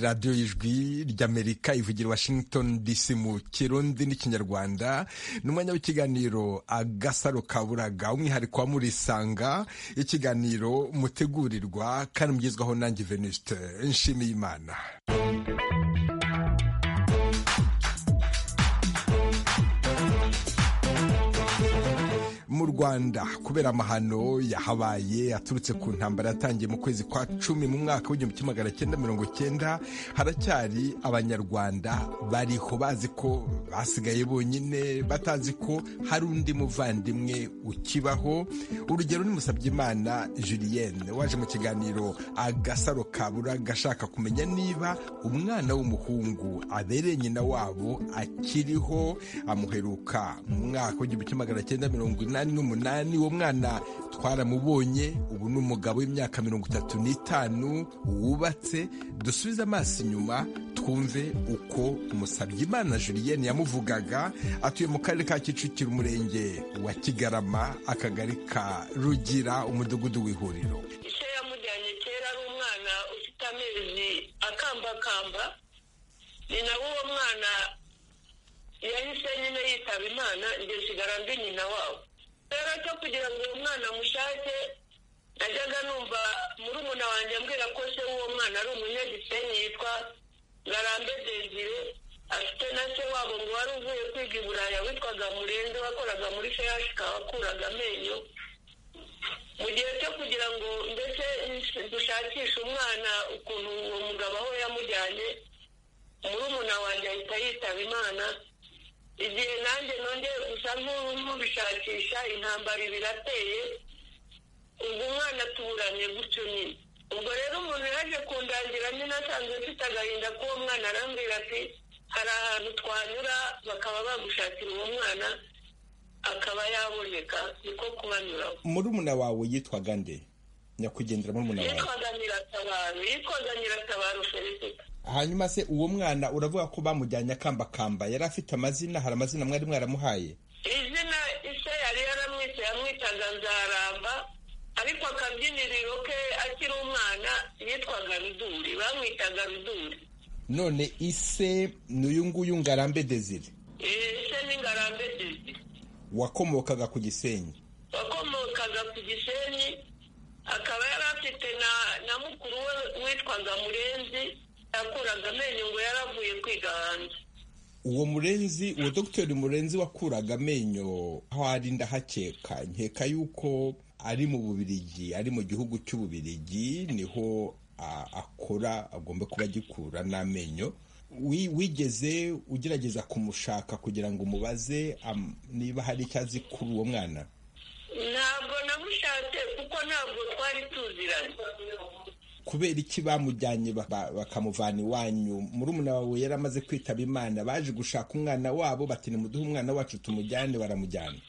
radiyo y'ijwi ry'amerika ivugira washington dc mu kirundi n'ikinyarwanda n'umwanya w'ikiganiro agasaro kaburaga umwihariko wa murisanga ikiganiro mutegurirwa kandi mugezwaho nanjye venuste nshimiye imana mu rwanda kubera amahano yahabaye aturutse ku ntambara yatangiye mu kwezi kwa cumi mu mwaka w'igihumbi kimwe magana cyenda mirongo cyenda haracyari abanyarwanda bariho bazi ko basigaye bonyine batazi ko hari undi muvandimwe ukibaho urugero ni musabyimana julienne waje mu kiganiro agasaro kabura gashaka kumenya niba umwana w'umuhungu abereye nyina wabo akiriho amuheruka mu mwaka w'igihumbi kimwe magana cyenda mirongo inani n'umunani uwo mwana twaramubonye ubu ni umugabo w'imyaka mirongo itatu n'itanu wubatse dusubize amaso inyuma twumve uko Musabyimana Julienne yamuvugaga atuye mu karere ka Kicukiro umurenge wa Kigarama akagari ka Rugira umudugudu w'ihuriro ise yamujyanye kera ari umwana ufite amezi akambakamba ni nawe uwo mwana yahise nyine yitaba imana njye nsigara ndi nyina wabo rero cyo kugira ngo uwo mwana amushake najyaga numva muri wanjye ambwira ko se w'uwo mwana ari umunyagisenyi yitwa ngarambe desire afite na se wabo ngo wari uvuye kwiga i buraya witwaga murenzi wakoraga muri feyashika wakuraga amenyo mu gihe cyo kugira ngo ndetse dushakishe umwana ukuntu uwo mugabo aho yamujyanye muri wanjye ahita yitaba imana igihe nanjye nongeye gusa nk'ubishakisha intambara birateye ubwo umwana tuburanye gutyo nyine ubwo rero umuntu yaje kundangira nyine asanzwe afite agahinda k'uwo mwana arambwira ati hari ahantu twanyura bakaba bagushakira uwo mwana akaba yaboneka niko kubanyuraho murumuna wawe yitwaga nde nyakugendera murumuna wawe yitwaga nyiratabaru yitwaga nyiratabaru felicita hanyuma se uwo mwana uravuga ko bamujyanye akambakamba yari afite amazina hari amazina mwari mwaramuhaye izina ise yari yaramwise yamwitaga nzaramba ariko akabyiniriro ke akiri umwana yitwaga ruduri bamwitaga ruduri none ise ni uyu nguyu ngarambe desire ise ni ngarambe desire wakomokaga ku gisenyi wakomokaga ku gisenyi akaba yari afite na na mukuru we witwaga murenzi yakuraga amenyo ngo yaravuye kwiga hanze uwo murenzi uwo dogiteri murenzi wakuraga amenyo aho ari ndahakeka nkeka yuko ari mu bubirigi ari mu gihugu cy'ububirigi niho akora agomba kuba agikura n'amenyo wigeze ugerageza kumushaka kugira ngo umubaze niba hari icyo azi kuri uwo mwana ntabwo namushatse kuko ntabwo twari tuziranye kubera iki bamujyanye bakamuvana iwanyu murumuna wawe yari amaze kwitaba imana baje gushaka umwana wabo bati nimuduhe umwana wacu tumujyane baramujyana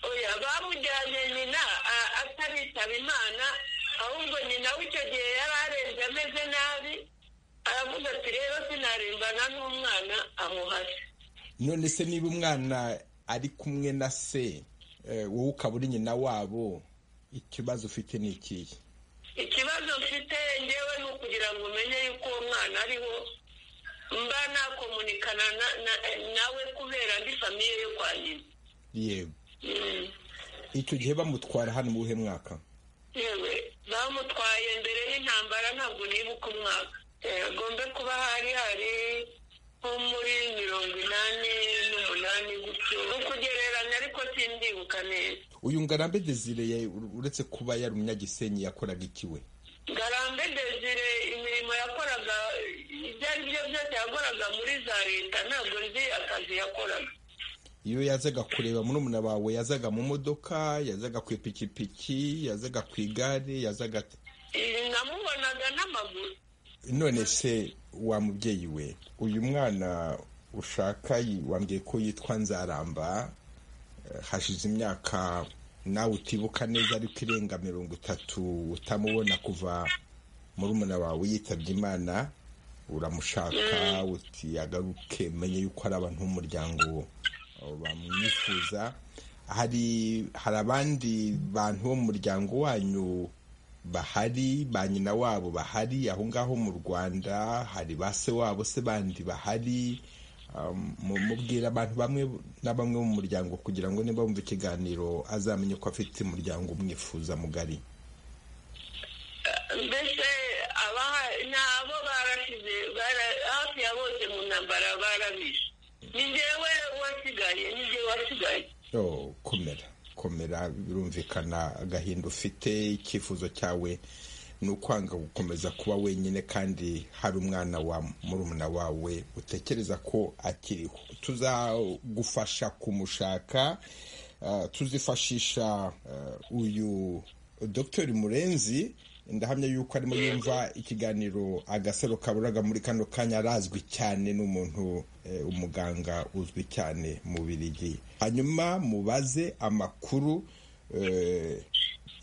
oya bamujyanye nyina ataritaba imana ahubwo nyina w'icyo gihe yari arenze ameze nabi aravuga ati rero sinarembana n'umwana amuhase none se niba umwana ari kumwe na se wowe ukaba uri nyina wabo ikibazo ufite ni ikihe ikibazo mfite ngewe ni ukugira ngo umenye yuko uwo mwana ariho mba nakomunikana nawe kubera ndi famiye yo kwa nyina yego icyo gihe bamutwara hano mu buhe mwaka yewe bamutwaye mbere y'intambara ntabwo nibuka umwaka agombe kuba hari hari nko muri mirongo inani n'umunani gutyo ni ukugereranya ariko simbibuka neza uyu ngarambe desire uretse kuba yari umunyagisenyi yakoraga ikiwe ngarambe desire imirimo yakoraga ibyo ari byo byose yakoraga muri za leta ntabwo nzi akazi yakoraga iyo yazaga kureba murumuna wawe yazaga mu modoka yazaga ku ipikipiki yazaga ku igare yazaga namubonaga n'amaguru none se wa mubyeyi we uyu mwana ushaka wambwiye ko yitwa nzaramba hashize imyaka nawe utibuka neza ariko irenga mirongo itatu utamubona kuva murumuna wawe yitabye imana uramushaka uti agaruke menye yuko hari abantu b'umuryango bamwifuza hari abandi bantu bo mu muryango wanyu bahari ba nyina wabo bahari aho ngaho mu rwanda hari ba se wabo se bandi bahari mubwira abantu bamwe na bamwe mu muryango kugira ngo niba bumva ikiganiro azamenye ko afite umuryango umwifuza mugari mbese abaha ni abo barashize hafi ya bose mu ntambara barabishe ni njyewe wasigaye ni njyewe wasigaye komera komera birumvikana agahinda ufite icyifuzo cyawe ni ukwanga gukomeza kuba wenyine kandi hari umwana wa murumuna wawe utekereza ko akiriho tuzagufasha kumushaka tuzifashisha uyu dr murenzi ndahamya yuko arimo yumva ikiganiro agasaro kaburaga muri kano kanya arazwi cyane n'umuntu umuganga uzwi cyane mu birigi hanyuma mubaze amakuru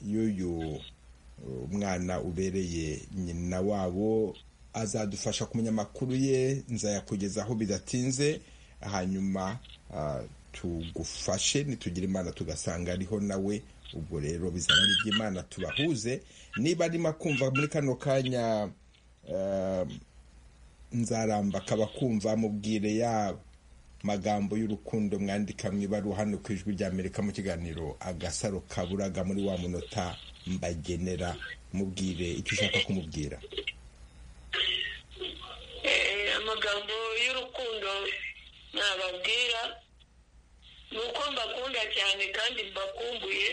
y'uyu umwana ubereye nyina wabo azadufasha kumenya amakuru ye nzayakugezaho bidatinze hanyuma tugufashe nitugira imana tugasanga ariho nawe ubwo rero bizaba ari iby'imana tubahuze niba arimo kumva muri kano kanya nzaramba akaba kumva mubwire ya magambo y'urukundo mwandika mu ibaruwa hano ku ijwi ry'amerika mu kiganiro agasaro kaburaga muri wa munota mbagenera mubwire icyo ushaka kumubwira amagambo y'urukundo nababwira ni uko mbakunda cyane kandi mbakumbuye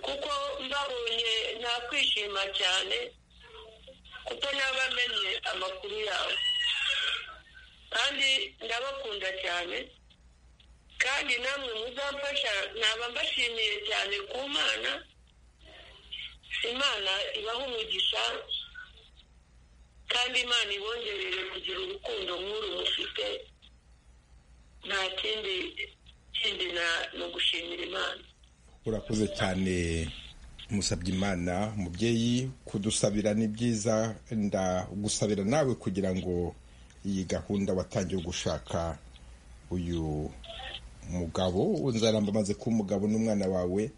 kuko mbabonye nakwishima cyane kuko nabamenye amakuru yawe kandi ndabakunda cyane kandi namwe muzamfasha naba mbashimiye cyane ku mana imana ibaha umugisha kandi imana ibongerere kugira urukundo nk'uru mufite nta kindi kindi ni ugushimira imana urakoze cyane musabye imana umubyeyi kudusabira ni byiza ndagusabira nawe kugira ngo iyi gahunda watangiye gushaka uyu mugabo nzaramba amaze kuba umugabo n'umwana wawe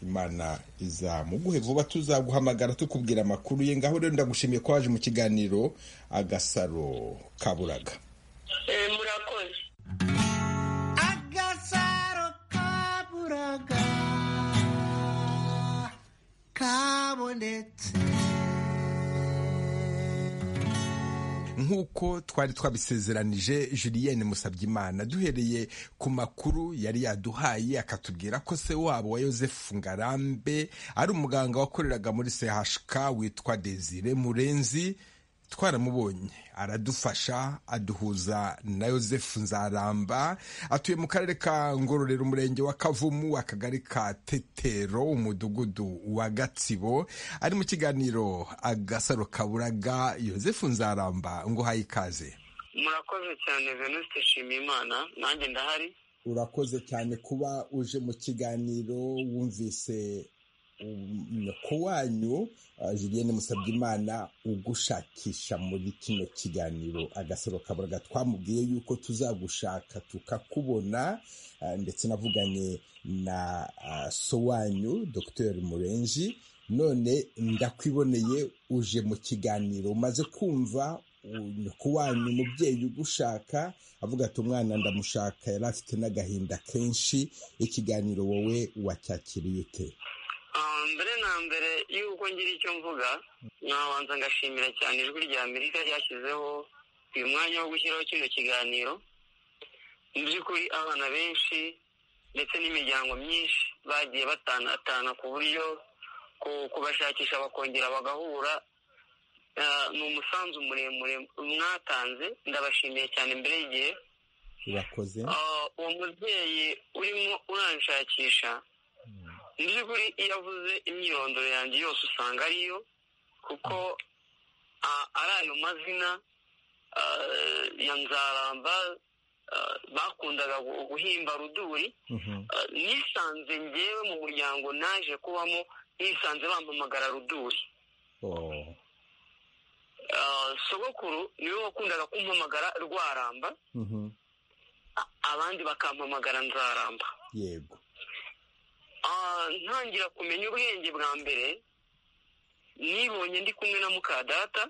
imana izamuguhe vuba tuzaguhamagara tukubwira amakuru ye ngaho rero ndagushimiye ko waje mu kiganiro agasaro kaburaga murakoze agasaro kaburaga kabonetse nk'uko twari twabisezeranije julienne musabyimana duhereye ku makuru yari yaduhaye akatubwira ko se wabo wa yosefu ngarambe ari umuganga wakoreraga muri chk witwa desire murenzi twaramubonye aradufasha aduhuza na yosefu nzaramba atuye mu karere ka ngororero umurenge wa kavumu akagari ka tetero umudugudu wa gatsibo ari mu kiganiro agasaro kaburaga yosefu nzaramba ngo uhaye ikaze murakoze cyane venuste nshimiyimana nanjye ndahari urakoze cyane kuba uje mu kiganiro wumvise nyoko wanyu julienne musabyimana ugushakisha muri kino kiganiro agasoro kaburaga twamubwiye yuko tuzagushaka tukakubona ndetse navuganye na so wanyu dr murenji none ndakwiboneye uje mu kiganiro umaze kumva nyoko wanyu umubyeyi ugushaka avuga ati umwana ndamushaka yari afite n'agahinda kenshi ikiganiro wowe wacyakiriye ute mbere na mbere y'uko ngira icyo mvuga nabanza ngashimira cyane ijwi rya amerika ryashyizeho uyu mwanya wo gushyiraho kino kiganiro mu by'ukuri abana benshi ndetse n'imiryango myinshi bagiye batanatana ku buryo kubashakisha bakongera bagahura ni umusanzu muremure mwatanze ndabashimiye cyane mbere y'igihe urakoze uwo mubyeyi urimo uranshakisha mu by'ukuri iyo avuze imyirondoro yanjye yose usanga ariyo kuko ari ayo mazina ya nzaramba bakundaga guhimba ruduri nisanze ngewe mu muryango naje kubamo nisanze bampamagara ruduri sogokuru niwe wakundaga kumpamagara rwaramba abandi bakampamagara nzaramba yego ntangira kumenya ubwenge bwa mbere nibonye ndi kumwe na mukadata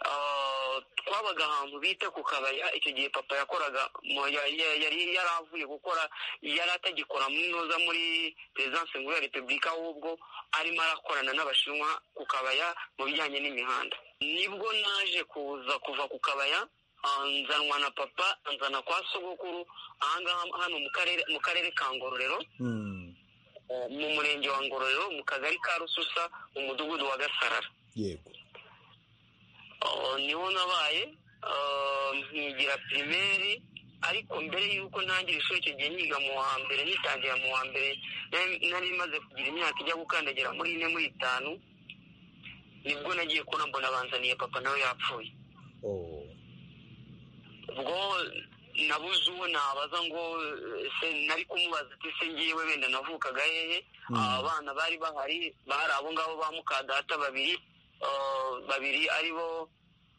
Ah, twabaga ahantu bita ku kabaya icyo gihe papa yakoraga mu- ya- ya- yari yaravuye gukora yari atagikora munoza muri perezidansi nkuru ya repubulika ahubwo arimo arakorana n'abashinwa ku kabaya mu bijyanye n'imihanda nibwo naje kuza kuva ku kabaya ah, nzanwa na papa nzana kwa sogokuru ahangaha hano mu karere mu karere ka ngororero eh, mu murenge wa ngororero mu kagari ka rususa mu mudugudu wa gasarara yego Oh, niho nabaye ah, nkigira pirimeri ariko mbere y'uko ntangira ishuri icyo gihe niga mu wa mbere nitangira mu wa mbere nari- nari maze kugira imyaka ijya gukandagira muri ine muri itanu nibwo nagiye kubona mbona banzaniye papa nawe yapfuye ubwo nabuze uwo nabaza ngo eh, se nari kumubaza ati se ngiyewe wenda navukaga hehe abana bari bahari bari abo ngabo ba mukadata babiri ah, babiri ari bo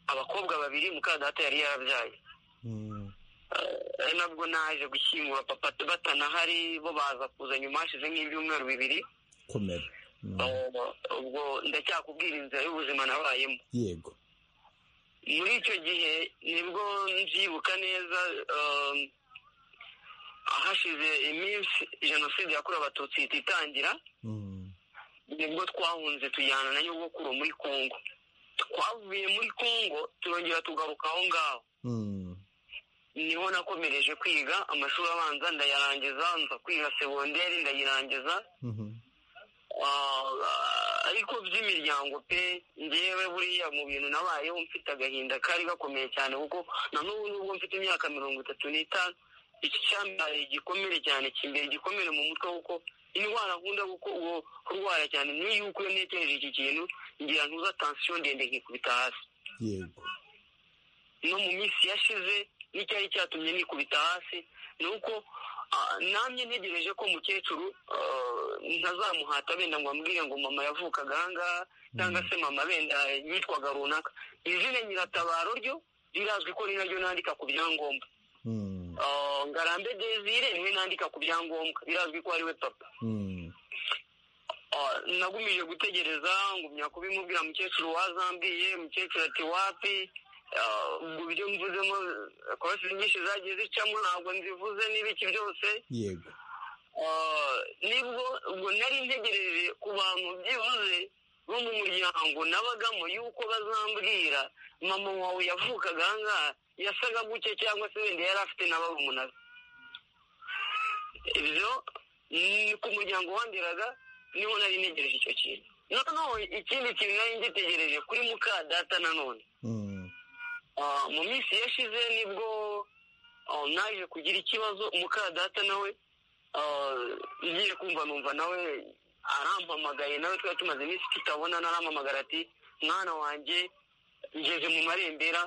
abakobwa babiri mukadata yari yarabyaye ari nabwo naje gushyingura papa batanahari bo baza kuza nyuma hashize nk'ibyumweru bibiri komera Mm, Ah, ubwo ndacyakubwira inzira y'ubuzima nabayemo yego muri icyo gihe nibwo mbyibuka neza um, hashize iminsi jenoside yakorewe abatutsi ihita itangira Mm, nibwo twahunze tujyana na nyogokuru muri kongo twavuye muri kongo turongera tugaruka aho ngaho mm, niho nakomereje kwiga amashuri abanza ndayarangiza nza kwiga segonderi ndayirangiza mhm, Ah, ariko by'imiryango pe ngewe buriya mu bintu nabayeho mfite agahinda kari gakomeye cyane kuko na n'ubu nubwo mfite imyaka mirongo itatu n'itanu iki cyambaye igikomere cyane kimbere igikomere mu mutwe kuko indwara nkunda kuko uwo kurwara cyane ni yuko iyo ntekereje iki kintu ngira ntuza tansiyo ndende nkikubita hasi yego no mu minsi yashize n'icyari cyatumye nikubita hasi ni uko ah, namye ntegereje ko mukecuru ah, ntazamuhata benda ngo ambwire ngo mama yavukaga ahangaha cyangwa se mama benda yitwaga runaka izina nyiratabaro ryo rirazwi ko ni naryo nandika ku byangombwa Mm, Ah, ngarambe desire niwe nandika ku byangombwa birazwi ko ari we papa mm, Ah, nagumije gutegereza ngumya kubimubwira mukecuru wazambwiye mukecuru ati wapi Ah, ubwo ibyo mvuzemo korasi nyinshi zagiye zicamo ntabwo nzivuze n'ibiki byose yego Ah, nibwo ubwo nari ntegereje ku bantu byibuze bo mu muryango nabagamo yuko bazambwira mama wawe yavukaga ahangaha yasaga guke cyangwa se wenda yari afite na barumunaga ibyo ni ku muryango wandiraga niho nari ntegereje icyo kintu noneho ikindi kintu nari ngitegereje kuri muka data nanone Mm, Ah, mu minsi yashize nibwo ah, naje kugira ikibazo muka data nawe ah, ngiye kumva numva nawe arampamagaye nawe twari tumaze iminsi tutabona narampamagara ati mwana wanjye ngeze mu marembera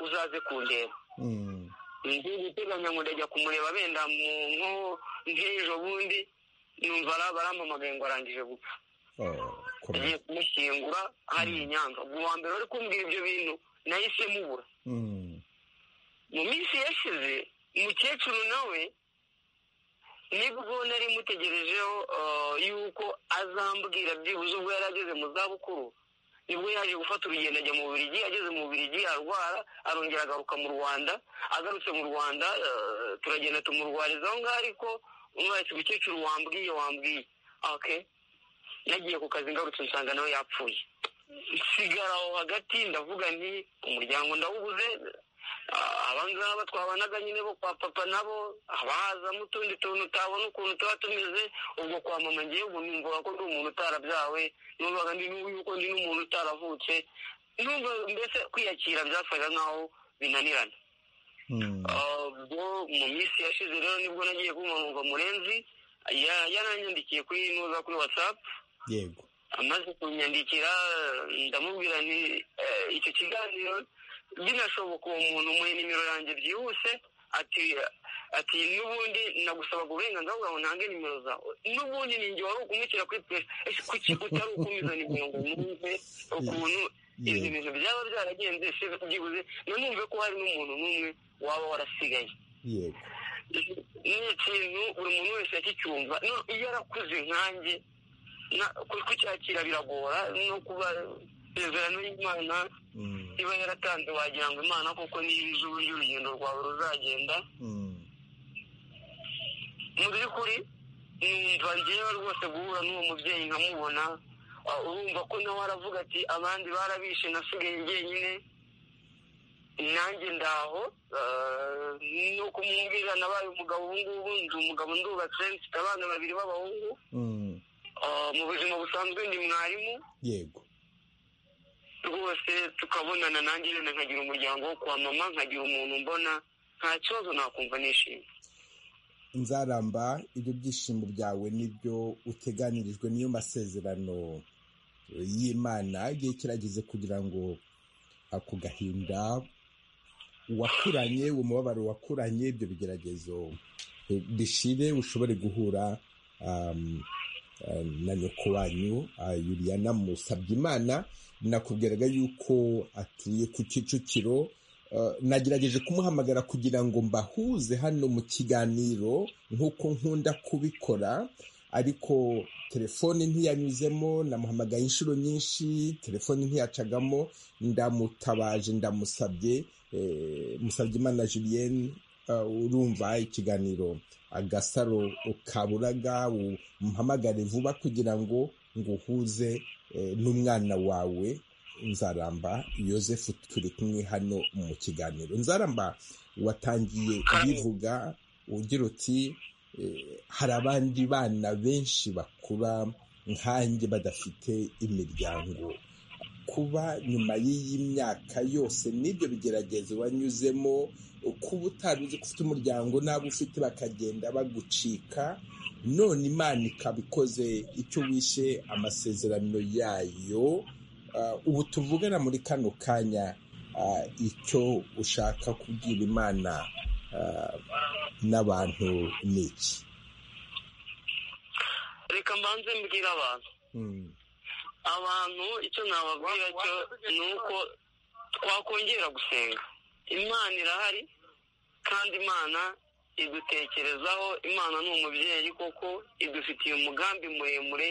uzaze kundeba mm, ndi guteganya ngo ndajya kumureba benda mu nko nk'ejo bundi numva ara- barampamagaye ngo arangije gupfa oh, komera agiye kumushyingura hari i Nyanza ubwo uwa mbere wari kumbwira ibyo bintu nahise mubura Mm, mu minsi yashize umukecuru nawe nibwo nari mutegerejeho ah, yuko azambwira byibuze ubwo yari ageze mu zabukuru nibwo yaje gufata urugendo ajya mu Bubiligi ageze mu Bubiligi arwara arongera agaruka mu Rwanda agarutse mu Rwanda ah, turagenda tumurwariza aho ngaho ariko umwarimu umukecuru wambwiye wambwiye okay nagiye ku kazi ngarutse nsanga nawe yapfuye nsigara aho hagati ndavuga nti umuryango ndawubuze Ah, abangaba twabanaga nyine bo kwa papa nabo abahazamo utundi tuntu utabona ukuntu tuba tumeze ubwo kwa mama ngewe ubu numvaga ko ndi umuntu utarabyawe numvaga ndi n'ubu yuko ndi n'umuntu utaravutse numva mbese kwiyakira byasaga nk'aho binanirana mm, Ah, ubwo mu minsi yashize rero nibwo nagiye kumanumva murenzi ya- yaranyandikiye kuri nuza kuri whatsapp yego amaze kunyandikira ndamubwira nti "Eh, icyo kiganiro binashoboka uwo muntu umuhe nimero yanjye byihuse ati ati n'ubundi nagusabaga uburenganzira bwawe ntange nimero zawe n'ubundi ninjye wari ukumukira kuri pure ese kuki utari ukumiza nimero ngo numve ukuntu ibyo yego bintu byaba byaragenze se byibuze nanumve ko hari n'umuntu n'umwe waba warasigaye yego ni ikintu buri muntu wese yakicyumva no iyo arakuze nkanjye kucyakira biragora no kuba isezerano y'imana iba yaratanze wagira ngo imana kuko niba izi uburyo urugendo rwawe ruzagenda mu by'ukuri numva ngewe rwose guhura n'uwo mubyeyi nkamubona urumva ko nawe aravuga ati abandi barabishe nasigaye njyenyine nanjye ndaho no kumwumvira nabaye umugabo ubu ngubu ndi umugabo ndubatse mfite abana babiri b'abahungu mu buzima busanzwe ndi mwarimu yego rwose tukabonana nanjye rero nkagira umuryango wo kwa mama nkagira umuntu mbona nta kibazo nakumva nishimye nzaramba ibyo byishimo byawe n'ibyo uteganirijwe niyo masezerano y'imana igihe kirageze kugira ngo ako gahinda wakuranye umubabaro wakuranye ibyo bigeragezo bishire ushobore guhura na nyoko wanyu yuriyana musabye imana nakubwiraga yuko atuye ku kicukiro nagerageje kumuhamagara kugira ngo mbahuze hano mu kiganiro nk'uko nkunda kubikora ariko telefoni ntiyanyuzemo namuhamagaye inshuro nyinshi telefoni ntiyacagamo ndamutabaje ndamusabye musabye imana julienne urumva ikiganiro agasaro ukaburaga umuhamagare vuba kugira ngo nguhuze n'umwana wawe nzaramba yosefu turi kumwe hano mu kiganiro nzaramba watangiye kubivuga ugira uti hari abandi bana benshi bakura nkanjye badafite imiryango kuba nyuma y'iyi myaka yose n'ibyo bigeragezo banyuzemo kuba utaruzi ko ufite umuryango n'abo ufite bakagenda bagucika none imana ikaba ikoze icyo wishe amasezerano yayo ubu tuvugana muri kano kanya icyo ushaka kubwira imana n'abantu ni iki reka mbanze mbwira abantu abantu icyo nababwira cyo ni uko twakongera gusenga imana irahari kandi imana idutekerezaho imana ni umubyeyi koko idufitiye umugambi muremure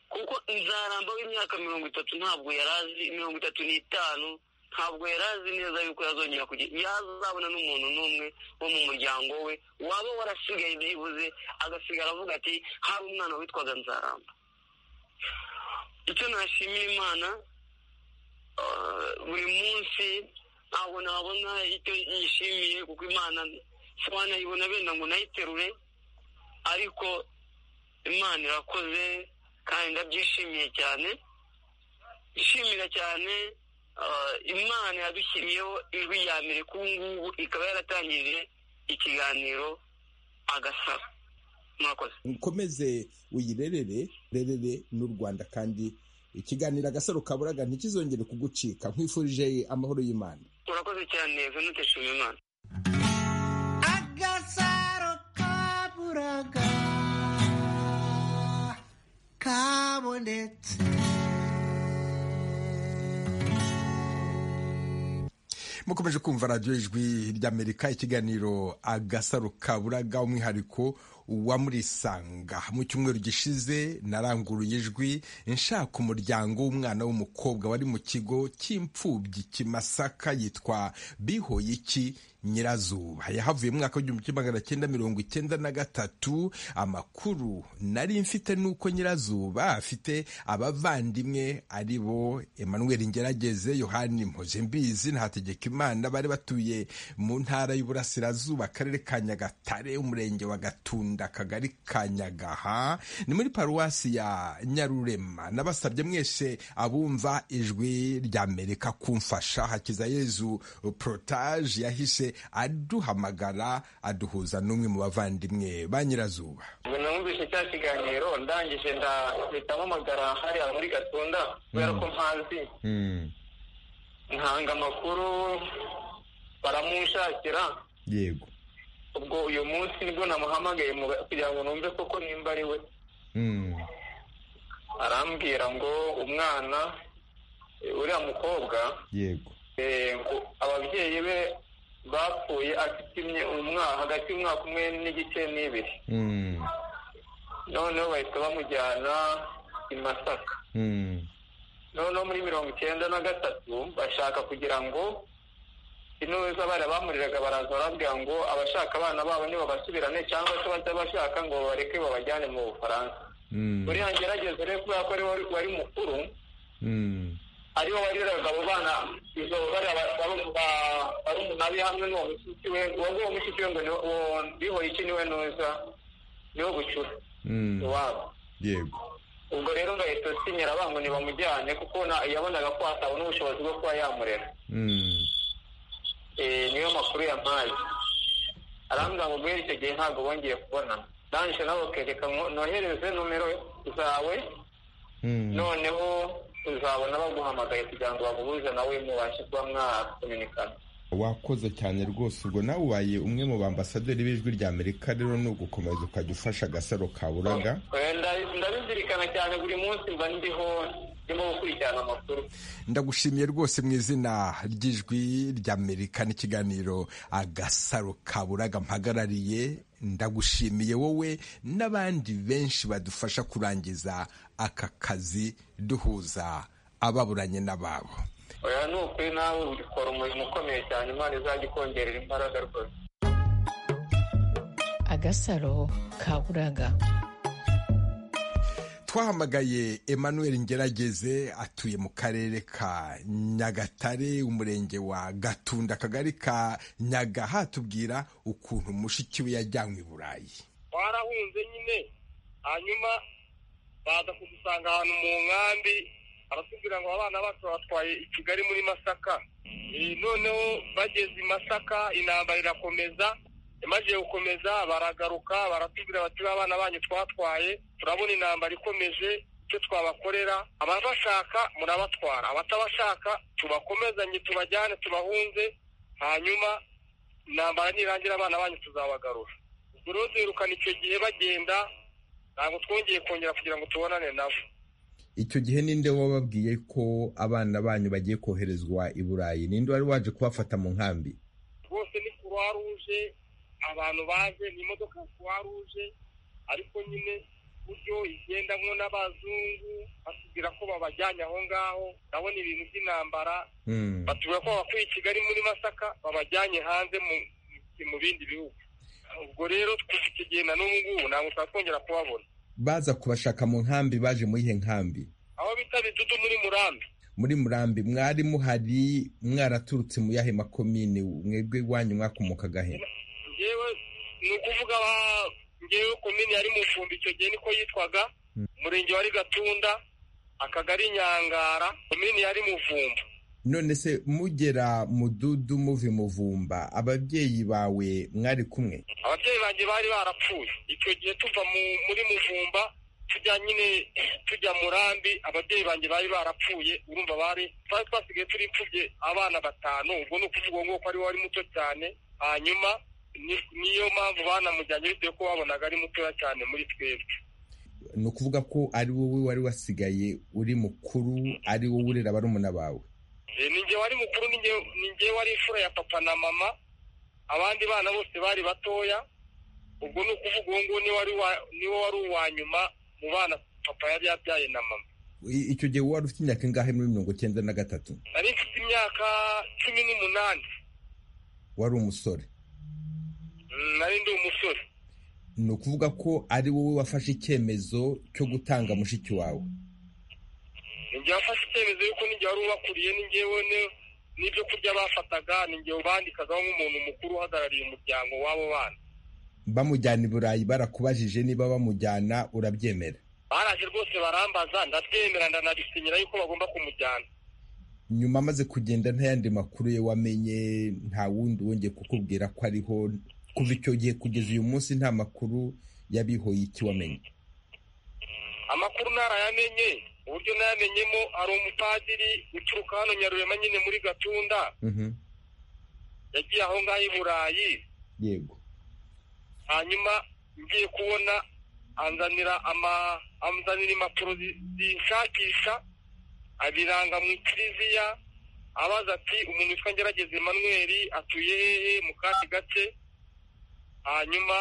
kuko nzaramba w'imyaka mirongo itatu ntabwo yari azi mirongo itatu n'itanu ntabwo yari azi neza yuko yazongera kugira yazabona n'umuntu n'umwe wo mu muryango we waba warasigaye byibuze agasigara avuga ati hari umwana witwaga nzaramba icyo nashimira imana buri munsi ntabwo nabona icyo yishimiye kuko imana wanayibona benda ngo nayiterure ariko imana irakoze kandi ndabyishimiye cyane ishimira cyane imana yadushyiriyeho ijwi ya mbere k'ubu ngubu ikaba yaratangije ikiganiro agasaba mwakoze ukomeze uyirerere rerere n'u rwanda kandi ikiganiro agasaro kaburaga ntikizongere kugucika nkwifurije amahoro y'imana urakoze cyane venute shimimana agasaro kaburaga kabonetse mukomeje kumva radiyo ijwi ry'amerika ikiganiro agasaro kaburaga umwihariko wa murisanga mu cyumweru gishize naranguruye ijwi nshaka umuryango w'umwana w'umukobwa wari mu kigo cy'imfubyi kimasaka yitwa bihoyiki nyirazuba yahavuye mu mwaka w'igihumbi kimwe magana cyenda mirongo icyenda na gatatu amakuru nari mfite nuko nyirazuba afite abavandimwe ari bo emmanuel ngerageze yohani mpozembizi ntategeka imana bari batuye mu ntara y'uburasirazuba akarere ka nyagatare umurenge wa gatunda akagari ka nyagaha ni muri paruwasi ya nyarurema nabasabye mwese abumva ijwi rya amerika kumfasha hakiza yezu porotaje yahise aduhamagara aduhuza n'umwe mu bavandimwe ba nyirazuba ubwo namwumvise cya kiganiro ndangije ndahita mpamagara hariya muri gatunda kubera ko mpazi ntanga amakuru baramunshakira yego ubwo uyu munsi nibwo namuhamagaye mu- kugira ngo numve koko nimba ari we arambwira ngo umwana eh, uriya mukobwa yego eh, ngo ababyeyi be bapfuye afite imye- umwa- hagati y'umwaka umwe n'igice n'ibiri noneho bahita bamujyana i masaka noneho muri mirongo icyenda na gatatu bashaka kugira ngo intore abana bamuriraga baraza barabwira ngo abashaka abana babo ntibabasubirane cyangwa se bajya bashaka ngo bareke babajyane mu bufaransa buriya ngerageze rero kubera ko ariwe wari mukuru ariwe wariraga abo bana izo barumuna be hamwe n'uwo mushiki we uwo mushiki we ngo ni uwo bihoye iki niwe neza niwo bucura iwabo yego ubwo rero ngahita sinyira bangu ntibamujyane kuko na- yabonaga ko atabona ubushobozi bwo kuba yamurera Eh, niyo makuru yampaye arambwira ngo guhera icyo gihe ntabwo bongeye kubona ndangije nawe ukereka ngo nohereze nomero zawe noneho uzabona baguhamagaye kugira ngo baguhuze nawe mubashe kuba mwakominikana wakoze cyane rwose ubwo nawe ubaye umwe mu bambasaderi b'ijwi rya amerika rero ni ugukomeza ukajya ufasha agasaro kaburaga Eh, nda- ndabizirikana cyane buri munsi mba ndiho ndimo gukurikirana amakuru ndagushimiye rwose mu izina ry'ijwi ry'amerika n'ikiganiro agasaro kaburaga mpagarariye ndagushimiye wowe n'abandi benshi badufasha kurangiza aka kazi duhuza ababuranye n'ababo oya ni ukuri nawe ukora umurimo ukomeye cyane imana izajya ikongerera imbaraga rwose agasaro kaburaga twahamagaye emmanuel ngerageze atuye mu karere ka nyagatare umurenge wa gatunda akagari ka nyagaha tubwira ukuntu mushiki we yajyanywe i burayi twarahunze nyine hanyuma baza kudusanga ahantu mu nkambi aratubwira ngo abana bacu batwaye i kigali muri masaka Eh, noneho bageze i masaka intambara irakomeza imaze gukomeza baragaruka baratubwira bati "Ba bana banyu twatwaye turabona intambara ikomeje icyo twabakorera ababashaka murabatwara abatabashaka tubakomezanye tubajyane tubahunze hanyuma intambara nirangira abana banyu tuzabagarura ubwo rero duherukana icyo gihe bagenda ntabwo twongeye kongera kugira ngo tubonane nabo icyo gihe ninde wababwiye ko abana banyu bagiye koherezwa i burayi ninde wari waje kubafata mu nkambi rwose ni kuruwa ruje abantu baje ni imodoka ya kuruwa ruje ariko nyine uburyo igendamo n'abazungu batubwira ko babajyanye aho ngaho ndabona ibintu by'intambara batubwira ko babakuye i kigali muri masaka babajyanye hanze mu- mu bindi bihugu ubwo rero kuva icyo gihe na n'ubu ngubu ntabwo twakongera kubabona baza kubashaka mu nkambi baje muri ihe nkambi aho bita bidudu muri murambi muri murambi mwari muhari mwaraturutse mu yahe makomine mwebwe iwanyu mwakomokaga he ngewe ni ukuvuga ba- ngewe komini yari mu icumbi icyo gihe niko yitwaga umurenge wari gatunda akagari nyangara komini yari muvumba none se mugera mududu muve muvumba ababyeyi bawe mwari kumwe ababyeyi banjye bari barapfuye icyo gihe tuva mu- muri muvumba tujya nyine tujya murambi ababyeyi banjye bari barapfuye urumva bari twari twasigaye turi imfubye abana batanu ubwo ni ukuvuga ngo ko ari we wari muto cyane hanyuma ni- niyo mpamvu banamujyanye bitewe ko babonaga ari mutoya cyane muri twebwe ni ukuvuga ko ari wowe wari wasigaye uri mukuru ari wowe urera barumuna bawe Eh, ni njye wari mukuru ni njye- ni njye wari imfura ya papa na mama abandi bana bose bari batoya ubwo ni ukuvuga uwo nguwo niwe wari wa- niwe wari uwa nyuma mu bana papa yari yabyaye na mama I- icyo gihe wari ufite imyaka ingahe muri mirongo icyenda na gatatu nari mfite imyaka cumi n'umunani wari umusore Mm, nari ndi umusore ni ukuvuga ko ari wowe wafashe icyemezo cyo gutanga mushiki wawe ni njye wafashe icyemezo yuko ni njye wari ubakuriye ni njyewe ni- n'ibyo kurya bafataga ni njye ubandikagaho nk'umuntu mukuru uhagarariye umuryango w'abo bana bamujyana i burayi barakubajije niba bamujyana urabyemera baraje rwose barambaza ndabyemera ndanabisinyira yuko bagomba kumujyana nyuma amaze kugenda nta yandi makuru ye wamenye nta wundi wongeye kukubwira ko ariho kuva icyo gihe kugeza uyu munsi nta makuru yabihoye iki wamenye amakuru narayamenye uburyo nayamenyemo hari umupadiri uturuka hano nyarurema nyine muri gatunda Mhm, yagiye aho ngaho i burayi yego hanyuma ngiye kubona anzanira ama anzanira impapuro zi- zinshakisha abiranga mu ikiriziya abaza ati umuntu witwa ngerageze emmanuel atuye hehe mu kati gace hanyuma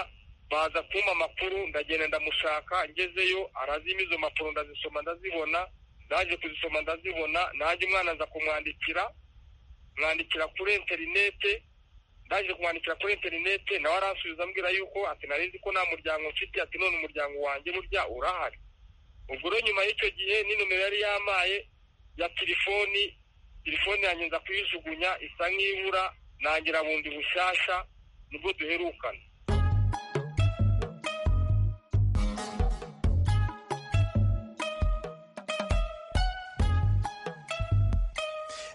baza kumpa amakuru ndagenda ndamushaka ngezeyo arazimpa izo mpapuro ndazisoma ndazibona ndaje kuzisoma ndazibona nanjye umwana aza kumwandikira mwandikira kuri interinete ndaje kumwandikira kuri interinete nawe aransubiza ambwira yuko ati narizi ko nta muryango mfite ati none umuryango wanjye burya urahari ubwo rero nyuma y'icyo gihe ni nimero yari yamaye ya telefoni telefoni yanjye nza kuyijugunya isa nk'ibura nangira bundi bushyashya nibwo duherukana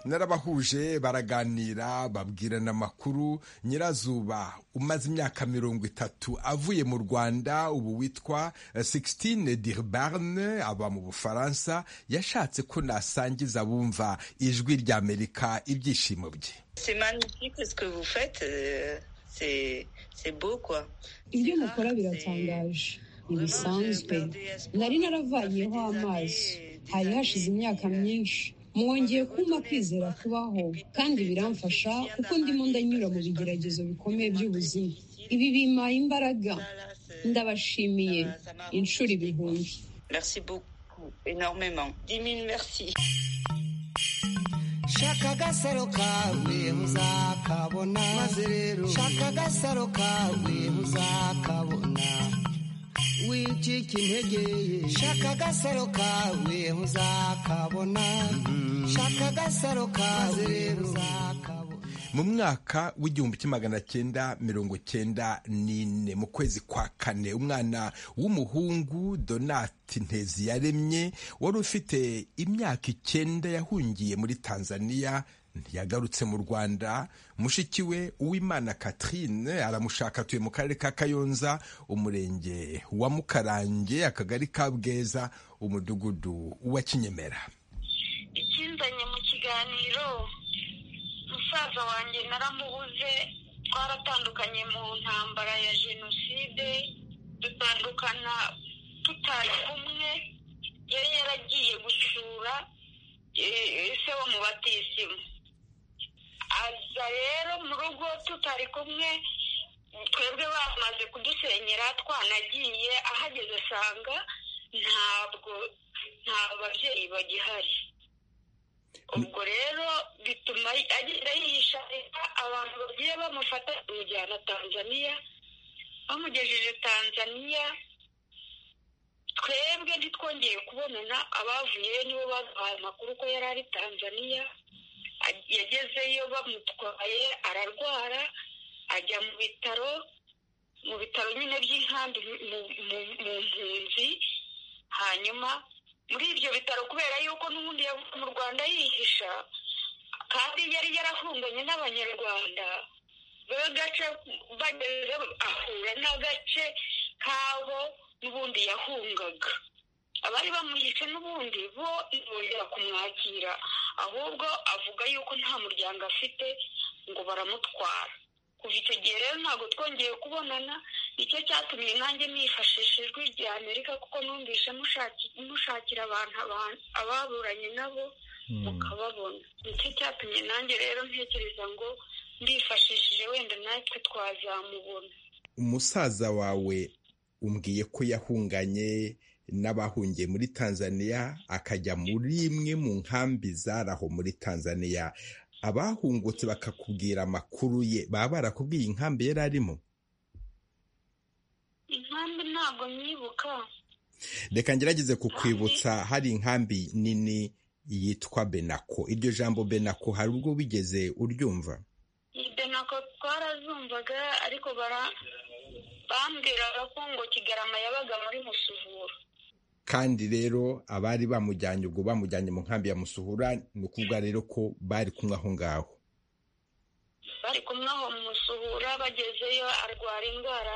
narabahuje baraganira babwirana amakuru nyirazuba umaze imyaka mirongo itatu avuye mu rwanda ubu witwa eh, Sixtine Dirbarne aba mu bufaransa yashatse ko nasangiza abumva ijwi ry'amerika ibyishimo bye C'est magnifique ce que vous faites. euh, C'est c'est beau, quoi. ibyo C'est mukora rare, biratangaje ntibisanzwe c'est- nari naravayeho amaso hari hashize imyaka myinshi mwongeye kumpa kwizera kubaho kandi biramfasha kuko ndimo ndanyura mu bigeragezo bikomeye by'ubuzima ibi bimpaye imbaraga ndabashimiye inshuro ibihumbi Merci beaucoup, énormément. Dix mille merci. shaka agasaro kawe uzakabona maze rero shaka agasaro kawe uzakabona wicika intege shaka agasaro kawe uzakabona shaka agasaro kawe rero uzakabona mu mwaka w'igihumbi kimwe magana cyenda mirongo cyenda n'ine mu kwezi kwa kane umwana w'umuhungu donati ntezi yaremye wari ufite imyaka icyenda yahungiye muri tanzania ntiyagarutse mu rwanda mushiki we uwimana catherine aramushaka atuye mu karere ka kayonza umurenge wa mukarange akagari ka bweza umudugudu wa kinyemera ikinzanye mu kiganiro musaza wanjye naramubuze twaratandukanye mu ntambara ya jenoside dutandukana tutari kumwe yari yaragiye gusura eh, se wo mu batisimu aza rero mu rugo tutari kumwe twebwe bamaze kudusenyera twanagiye ahageze asanga ntabwo nta babyeyi bagihari ubwo rero bituma agenda yisharira abantu bagiye bamufata bamujyana tanzaniya bamugejeje tanzaniya twebwe ntitwongeye kubonana abavuyeyo nibo baduhaye amakuru ko yari ari tanzaniya A- yagezeyo bamutwaye ararwara ajya mu bitaro mu bitaro nyine by'inkambi mu- mu- mu mpunzi hanyuma muri ibyo bitaro kubera yuko n'ubundi yavuye mu rwanda yihisha kandi yari yarahunganye n'abanyarwanda b'agace bageze ahura n'agace kabo n'ubundi yahungaga abari bamuhishe n'ubundi bo ntibongera kumwakira ahubwo avuga yuko nta muryango afite ngo baramutwara kuva icyo gihe rero ntabwo twongeye kubonana nicyo cyatumye nanjye nifashisha ijwi rya amerika kuko numvise mushaki- mushakira abantu aba- ababuranye nabo mukababona nicyo cyatumye nanjye rero ntekereza ngo ndifashishije wenda natwe twazamubona umusaza wawe umbwiye ko yahunganye n'abahungiye muri tanzania akajya muri imwe mu nkambi zaraho muri tanzania abahungutse bakakubwira amakuru ye baba barakubwiye inkambi yari arimo inkambi ntabwo nyibuka reka ngerageze kukwibutsa hari inkambi nini yitwa benako iryo jambo benako hari ubwo wigeze uryumva ibyo nako twarazumvaga ariko bara- bambwiraga ko ngo kigarama yabaga muri musuvura kandi rero abari bamujyanye ubwo bamujyanye mu nkambi ya musuhura ni ukuvuga rero ko bari kumwe aho ngaho bari kumwe aho mu musuhura bagezeyo arwara indwara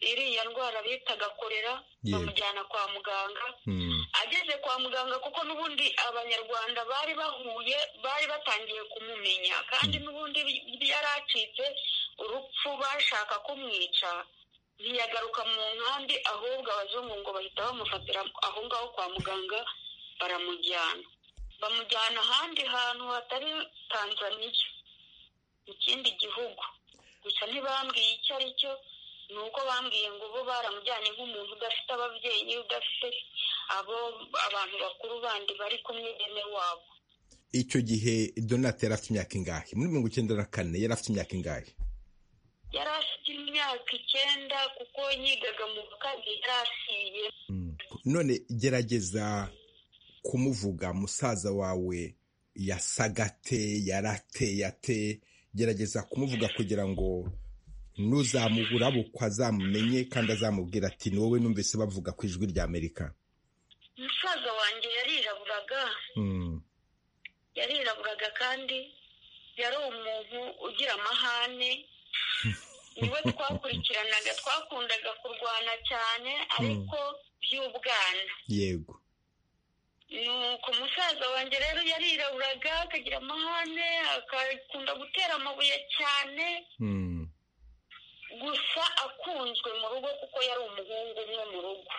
iriya ndwara bitaga korera Yego. bamujyana kwa muganga Hmm. ageze kwa muganga kuko n'ubundi abanyarwanda bari bahuye bari batangiye kumumenya kandi n'ubundi yari acitse urupfu bashaka kumwica ntiyagaruka mu nkambi ahubwo abazungu ngo bahita bamufatira aho ngaho kwa muganga baramujyana bamujyana ahandi hantu hatari tanzaniya mu kindi gihugu gusa ntibambwiye icyo ari cyo ni uko bambwiye ngo bo baramujyanye nk'umuntu udafite ababyeyi udafite abo abantu bakuru bandi bari kumwe bene wabo icyo gihe donate yari afite imyaka ingahe muri mirongo icyenda na kane yari afite imyaka ingahe yari afite imyaka icyenda kuko yigaga mu wa kabiri yari asiye none gerageza kumuvuga musaza wawe yasagate yarateyate gerageza kumuvuga kugira ngo nuzamugurabukwa azamumenye kandi azamubwira ati ni wowe numvise bavuga ku ijwi rya amerika umusaza wanjye yariraburaga yariraburaga kandi yari umuntu ugira amahane niwe twakurikiranaga twakundaga kurwana cyane ariko by'ubwana yego nuko umusaza wanjye rero yariraburaga akagira amahane akakunda gutera amabuye cyane gusa akunzwe mu rugo kuko yari umuhungu umwe mu rugo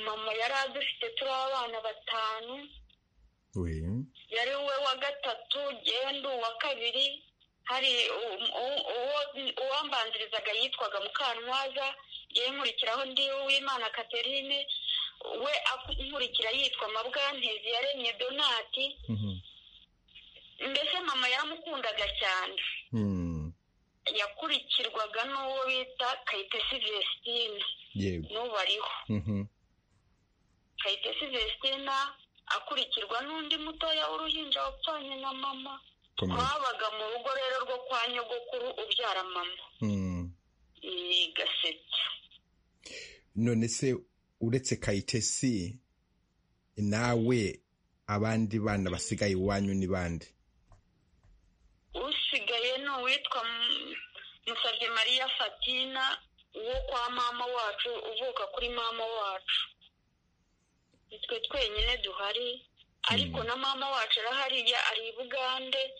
mama yari adufite turi abana batanu yari we wa gatatu genda uwa kabiri hari uwambanzirizaga yitwaga mukantwaza yewe nkurikiraho ndi uwimana katerine we nkurikira yitwa mabwantezi yaremye donati mbese mama yaramukundaga cyane yakurikirwaga n'uwo bita kayitesi vesitine n'ubu ariho kayitesi vesitine akurikirwa n'undi mutoya w'uruhinja wapfanye na mama twabaga mu rugo rero rwo kwa nyogokuru ubyara mama ni gasetsa none se uretse kayitesi nawe abandi bana basigaye iwanyu ni bande usigaye ni uwitwa musabye mariya fatina uwo kwa mama wacu uvuka kuri mama wacu nitwe twenyine duhari ariko na mama wacu arahariya ari i bugande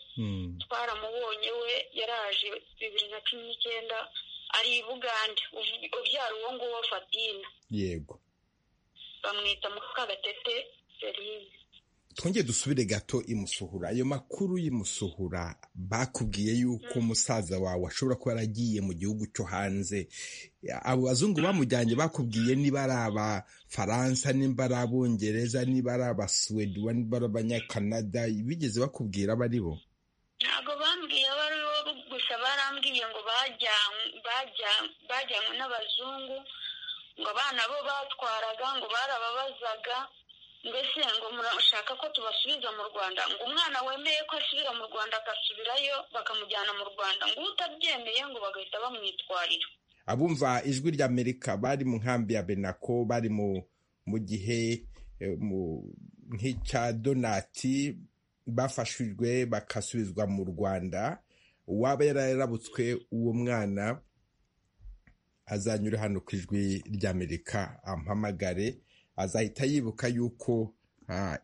twaramubonye we yaraje bibiri na cumi n'icyenda ari i bugande ubyara uwo nguwo fatina yego bamwita mukagatete serine twongeye dusubire gato imusuhura ayo makuru y'imusuhura bakubwiye yuko umusaza wawe ashobora kuba yaragiye mu gihugu cyo hanze abo bazungu bamujyanye bakubwiye niba ari abafaransa niba ari abongereza niba ari abasuwedi niba ari abanyakanada bigeze bakubwira abo ari bo ntabwo bambwiye abo ari bo gusa barambwiye ngo bajyanywe n'abazungu ngo abana bo batwaraga ngo barababazaga mbese ngo murashaka ko tubasubiza mu rwanda ngo umwana wemeye ko asubira mu rwanda agasubirayo bakamujyana mu rwanda ngo utabyemeye ngo bagahita bamwitwarira abumva ijwi rya amerika bari mu nkambi ya benako bari mu gihe nk'icya donati bafashijwe bagasubizwa mu rwanda uwaba yararabutswe uwo mwana azanyura hano ku ijwi rya amerika ampamagare azahita yibuka yuko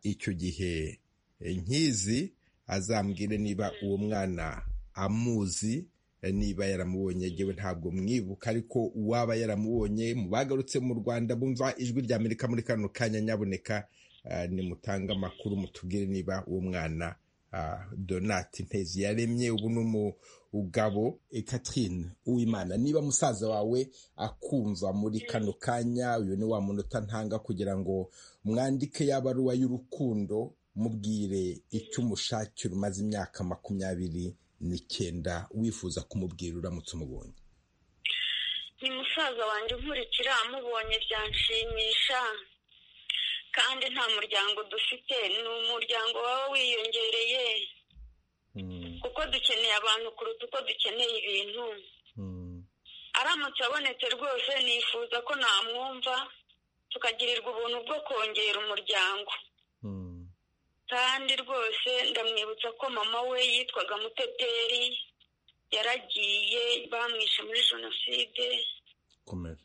icyo gihe nkizi azambwire niba uwo mwana amuzi niba yaramubonye yewe ntabwo mwibuka ariko uwaba yaramubonye mu bagarutse mu rwanda bumva ijwi rya amerika muri kano kanya nyaboneka nimutange amakuru mutubwire niba uwo mwana donati ntezi yaremye ubu ni umugabo Catherine uwimana niba musaza wawe akumva muri kano kanya uyu ni wa munota ntanga kugira ngo mwandike ya baruwa y'urukundo mubwire icyo umushakira umaze imyaka makumyabiri n'icyenda wifuza kumubwira uramutse umubonye ni musaza wanjye nkurikira amubonye byanshimisha kandi nta muryango dufite ni umuryango waba wiyongereye kuko dukeneye abantu kuruta uko dukeneye ibintu aramutse abonetse rwose nifuza ko namwumva tukagirirwa ubuntu bwo kongera umuryango kandi rwose ndamwibutsa ko mama we yitwaga muteteri yaragiye bamwishe muri jenoside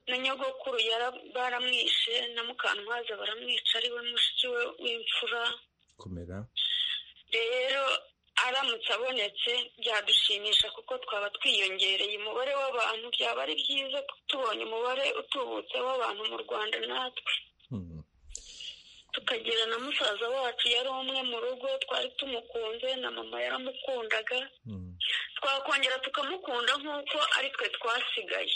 na nyogokuru baramwishe na mukantwaza baramwica ari we mushiki we w'imfura rero aramutse abonetse byadushimisha kuko twaba twiyongereye umubare w'abantu byaba ari byiza tubonye umubare utubutse w'abantu mu rwanda natwe tukagira na musaza wacu yari umwe mu rugo twari tumukunze na mama yaramukundaga twakongera tukamukunda nk'uko ari twe twasigaye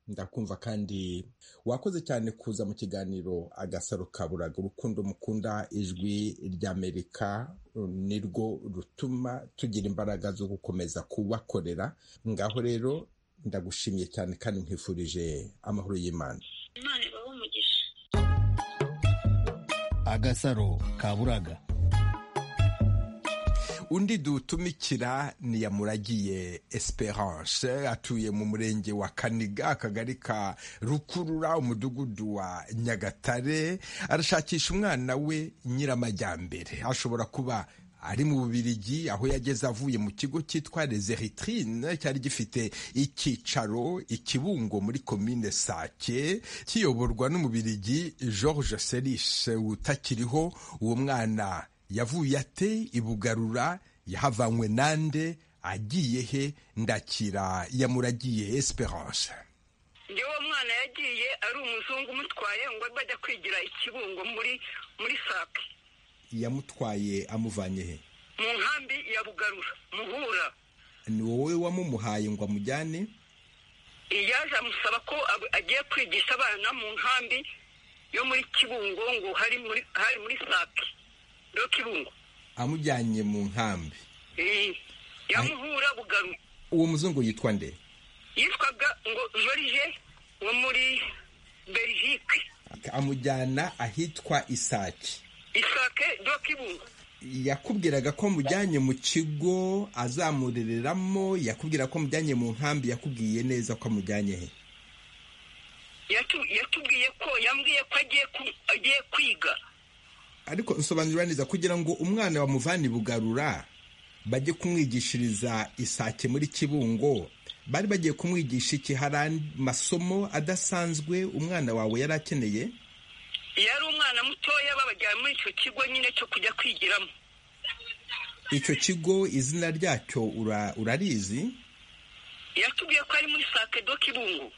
ndakumva kandi wakoze cyane kuza mu kiganiro agasaro kaburaga urukundo mukunda ijwi ry'amerika nirwo rutuma tugira imbaraga zo gukomeza kubakorera ngaho rero ndagushimiye cyane kandi nkwifurije amahoro y'imana imana ibahe umugisha agasaro kaburaga undi dutumikira ni yamuragiye esperance atuye mu murenge wa kaniga akagari ka rukurura umudugudu wa nyagatare arashakisha umwana we nyiramajyambere ashobora kuba ari mu bubirigi aho yageze avuye mu kigo cyitwa les eritrine cyari gifite icyicaro ikibungo muri komine sake kiyoborwa n'umubirigi george serishe utakiriho uwo mwana yavuye ate ibugarura yahavanywe nande agiye he ndakira yamuragiye esperance ngewe mwana yagiye ari umuzungu umutwaye ngo bajya kwigira ikibungo muri muri sake yamutwaye amuvanye he mu nkambi ya bugarura muhura ni wowe wamumuhaye ngo amujyane yaje amusaba ko ab- agiye kwigisha abana mu nkambi yo muri kibungo ngo hari muri hari muri sake yo kibungo amujyanye mu nkambi Eh, yamuhura bugarura uwo muzungu yitwa nde yitwaga ngo jorije wo muri belgique amujyana ahitwa isake isake do kibungo yakubwiraga ko mujyanye mu kigo azamurereramo yakubwira ko mujyanye mu nkambi yakubwiye neza ko amujyanye he Yatu- yatubwiye ko yambwiye ko agiye ku- agiye kwiga ariko nsobanurira neza kugira ngo umwana bamuvane i bugarura bajye kumwigishiriza isake muri kibungo bari bagiye kumwigisha iki hari andi masomo adasanzwe umwana wawe yari akeneye yari umwana mutoya babajyana muri icyo kigo nyine cyo kujya kwigiramo icyo kigo izina ryacyo ura- urarizi yatubwiye ko ari muri sake do kibungo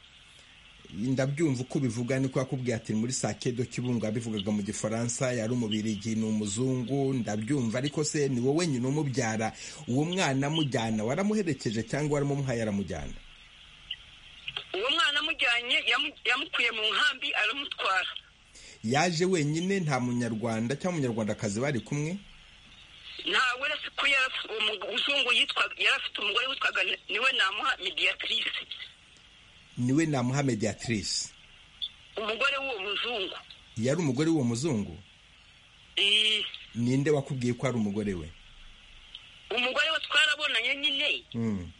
ndabyumva uko ubivuga niko yakubwiye ati muri sakedo kibungo yabivugaga mu gifaransa yari umubirigi ni umuzungu ndabyumva ariko se ni wowe nyine umubyara uwo mwana amujyana waramuherekeje cyangwa waramumuhaye aramujyana uwo mwana amujyanye yamu- yamukuye mu nkambi aramutwara yaje wenyine nta munyarwanda cyangwa umunyarwandakazi bari kumwe ntawe uretse ko yari afite- uwo muzungu yitwaga yari afite umugore witwaga Ni- niwe namuha mediatrice niwe na muhamediatrice umugore w'uwo muzungu yari umugore w'uwo muzungu Eh, ninde wakubwiye ko ari umugore we umugore we twarabonanye nyine Mm.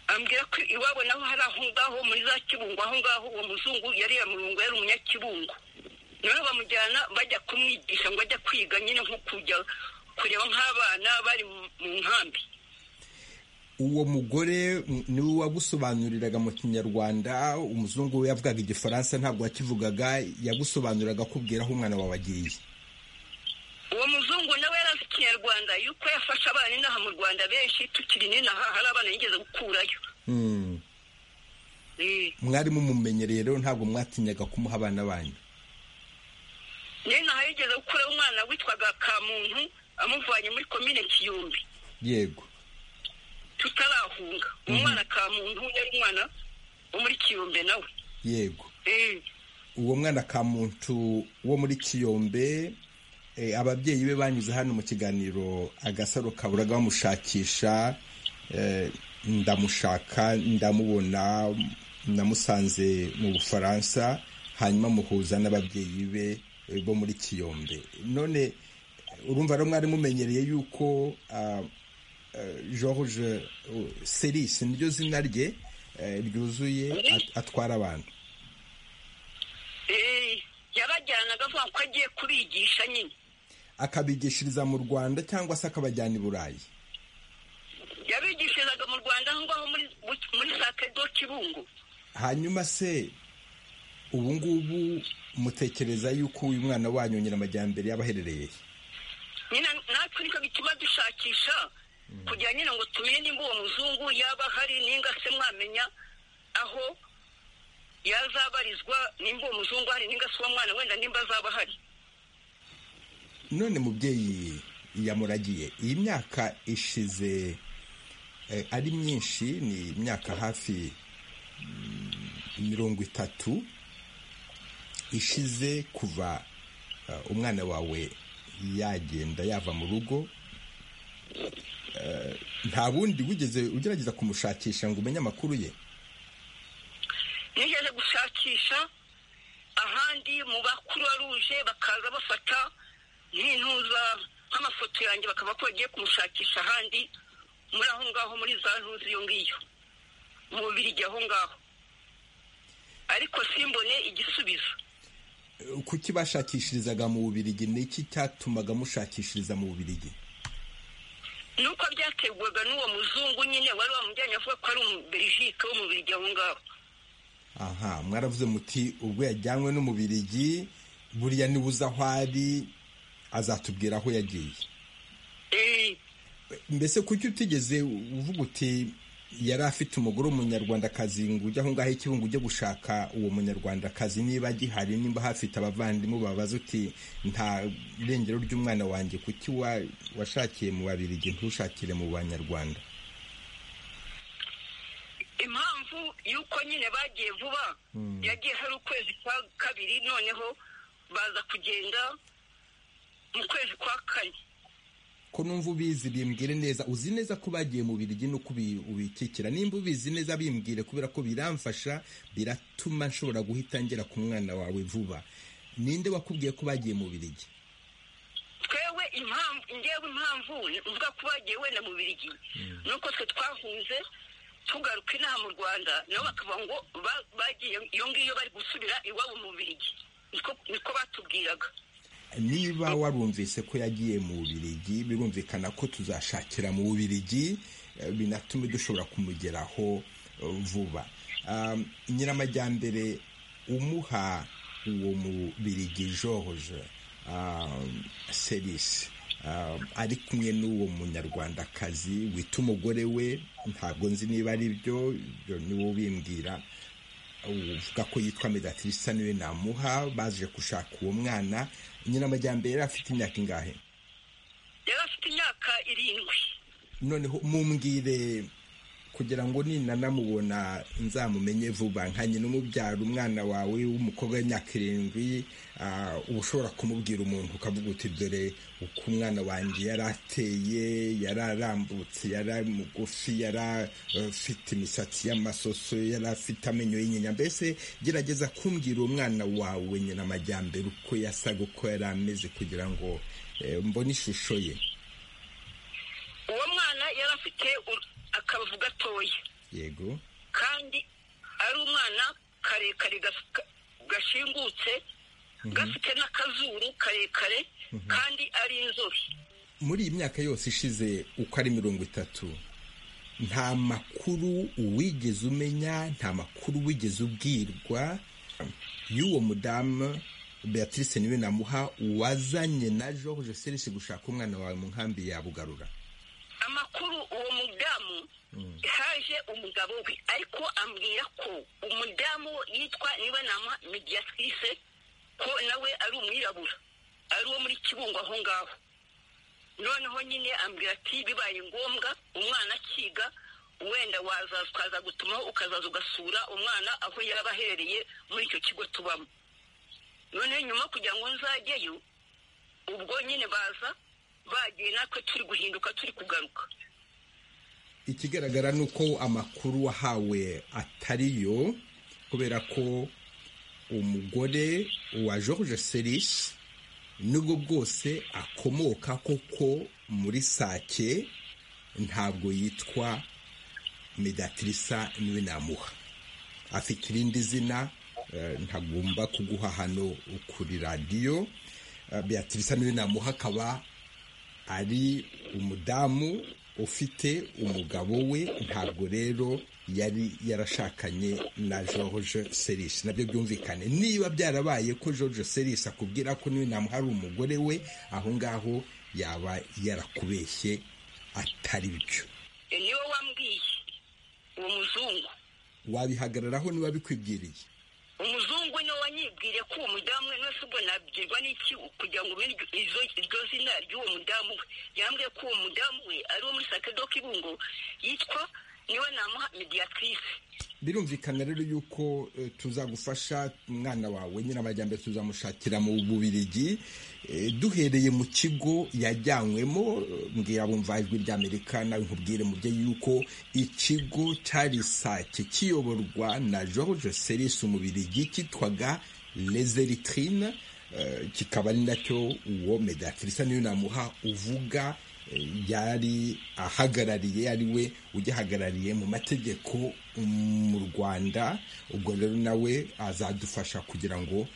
ambwira ko iwabo naho hari aho ngaho muri za kibungo aho ngaho uwo muzungu yari yamurungu yari umunyakibungo noneho bamujyana bajya kumwigisha ngo ajya kwiga nyine nko kujya kureba nk'abana bari mu mu nkambi uwo mugore mm, niwe wagusobanuriraga mu kinyarwanda umuzungu we yavugaga igifaransa ntabwo yakivugaga yagusobanuriraga akubwira aho umwana wawe agiye uwo muzungu nawe yari azi ikinyarwanda yuko yafashe abana inaha mu rwanda benshi tukiri n'inaha hari abana yigeze gukurayo Mm. Eh, mwari mumumenyereye rero ntabwo mwatinyaga kumuha abana banyu n'inaha yigeze gukurayo umwana witwaga kamuntu amuvanye muri komine kiyumbi yego tutarahunga umwana ka muntu yari umwana wo muri kiyombe nawe yego uwo mwana ka muntu wo muri kiyombe eh, ababyeyi be banyuze hano mu kiganiro agasaro kaburaga bamushakisha eh, ndamushaka ndamubona namusanze mu bufaransa hanyuma muhuza n'ababyeyi be eh, bo muri kiyombe none urumva rero mwari mumenyereye yuko ah, eh, george eh, seris niryo zina rye eh, ryuzuye at- atwara abantu yabajyanaga avuga ko agiye kubigisha nyine akabigishiriza mu rwanda cyangwa se akabajyana i burayi yabigishirizaga mu rwanda aho ngaho muri muri sake do kibungo hanyuma se ubu ngubu mutekereza yuko uyu mwana wanyu nyiramajyambere yabaherereye he? nyine natwe nicyo gituma dushakisha kugira nyine ngo tumenye nimba uwo muzungu yaba ahari ninga se mwamenya aho yazabarizwa nimba uwo muzungu ahari ninga se uwo mwana wenda nimba azaba ahari none mubyeyi yamuragiye iyi myaka ishize ari myinshi ni imyaka hafi mirongo itatu ishize kuva umwana wawe yagenda yava mu rugo nta bundi wigeze ugerageza kumushakisha ngo umenye amakuru ye nigeze gushakisha ahandi mu bakuru baruje bakaza bafata nk'intuza nk'amafoto yanjye bakaba ko bagiye kumushakisha ahandi muri aho ngaho muri za ntuzi iyo ngiyo mu bubirigi aho ngaho ariko simbone igisubizo kuki bashakishirizaga mu bubirigi ni iki cyatumaga mushakishiriza mu bubirigi nuko byategwaga n'uwo muzungu nyine wari wamujyanye avuga ko ari umuberijike wo mu bubirigi aho ngaho aha mwaravuze muti ubwo yajyanywe n'umubirigi buriya niba uzi aho ari azatubwira aho yagiye mbese kuki utigeze uvuga uti yari afite umugore w'umunyarwandakazi ngo ujye aho ngaho ikirungu ujye gushaka uwo munyarwandakazi niba agihari niba hafite abavandimwe babaza uti nta irengero ry'umwana wanjye kuki washakiye mu babirigi ntushakire mu banyarwanda impamvu y'uko nyine bagiye vuba yagiye hari ukwezi kwa kabiri noneho baza kugenda mu kwezi kwa kane ko numva ubizi bimbwire neza uzi neza ko bagiye mu birigi n'uko ubikikira nimba ubizi neza bimbwire kubera ko biramfasha biratuma nshobora guhita ngera ku mwana wawe vuba ninde wakubwiye ko bagiye mu birigi twewe impamvu ngewe impamvu mvuga ko bagiye wenda mu birigi nuko twe twahunze tugaruka inaha mu rwanda nabo bakavuga ngo bagiye iyo ngiyo bari gusubira iwabo mu birigi niko batubwiraga niba warumvise ko yagiye mu birigi birumvikana ko tuzashakira mu birigi binatume dushobora kumugeraho vuba nyiramajyambere umuha uwo mu birigi george serisi ari kumwe n'uwo munyarwandakazi wita umugore we ntabwo nzi niba ari byo ibyo niwo ubimbwira uvuga ko yitwa medatirisa niwe namuha baje gushaka uwo mwana nyiramajyambere yari afite imyaka ingahe yari afite imyaka irindwi noneho mumbwire kugira ngo ninanamubona nzamumenye vuba nka nyina umubyara umwana wawe w'umukobwa w'imyaka irindwi uba ushobora kumubwira umuntu ukavuga uti dore uko umwana wanjye yari ateye yari arambutse yari mugufi yari afite imisatsi y'amasoso yari afite amenyo y'inyinya mbese gerageza kumbwira uwo mwana wawe nyina amajyambere uko yasaga uko yari ameze kugira ngo mbone ishusho ye uwo mwana yari afite akabavu gatoya yego kandi ari umwana karekare gashingutse gafite n'akazuru karekare kandi ari inzobe muri iyi myaka yose ishize uko ari mirongo itatu nta makuru uwigeze umenya nta makuru wigeze ubwirwa y'uwo mudamu beatrice niwe namuha wazanye na george serisi gushaka umwana wawe mu nkambi yabugarura amakuru uwo mudamu haje umugabo we ariko ambwira ko umudamu yitwa niba nama mediatrice ko nawe ari umwirabura ari uwo muri kibungo aho ngaho noneho nyine ambwira ati bibaye ngombwa umwana akiga wenda wazaza ukaza gutumaho ukazaza ugasura umwana aho yaba aherereye muri icyo kigo tubamo noneho nyuma kugira ngo nzajyeyo ubwo nyine baza bagiye natwe turi guhinduka turi kugaruka ikigaragara ni uko amakuru wahawe atariyo kubera ko umugore wa george serisi nubwo bwose akomoka koko muri sake ntabwo yitwa medatirisa niwe namuha afite irindi zina ntagomba kuguha hano kuri radiyo beatrice niwe namuha akaba ari umudamu ufite umugabo we ntabwo rero yari yarashakanye na george serisi nabyo byumvikane niba byarabaye ko george serisi akubwira ko niwe namuha ari umugore we aho ngaho yaba yarakubeshye atari byo niwe wambwiye uwo muzungu wabihagararaho niba bikwibwiriye umuzungu niwe wanyibwire ko uwo mudamu we wese ubwo nabyirwa n'iki kugira ngo umenye iryo zina ry'uwo mudamu we yambwiye ko uwo mudamu we ari uwo muri sakedo k'ibungo yitwa niwe namuha mediyatrice birumvikana rero yuko tuzagufasha umwana wawe nyine amajyambere tuzamushakira mu bubirigi duhereye mu kigo yajyanywemo mbwira bumva ijwi ry'amerika nawe nkubwire mu byo yuko ikigo cyari sake kiyoborwa na george seris umubirigi cyitwaga lezeritrine kikaba ari nacyo uwo medatirisa niyo namuha uvuga yari ahagarariye ari we ugihagarariye mu mategeko mu rwanda ubwo rero nawe azadufasha kugira ngo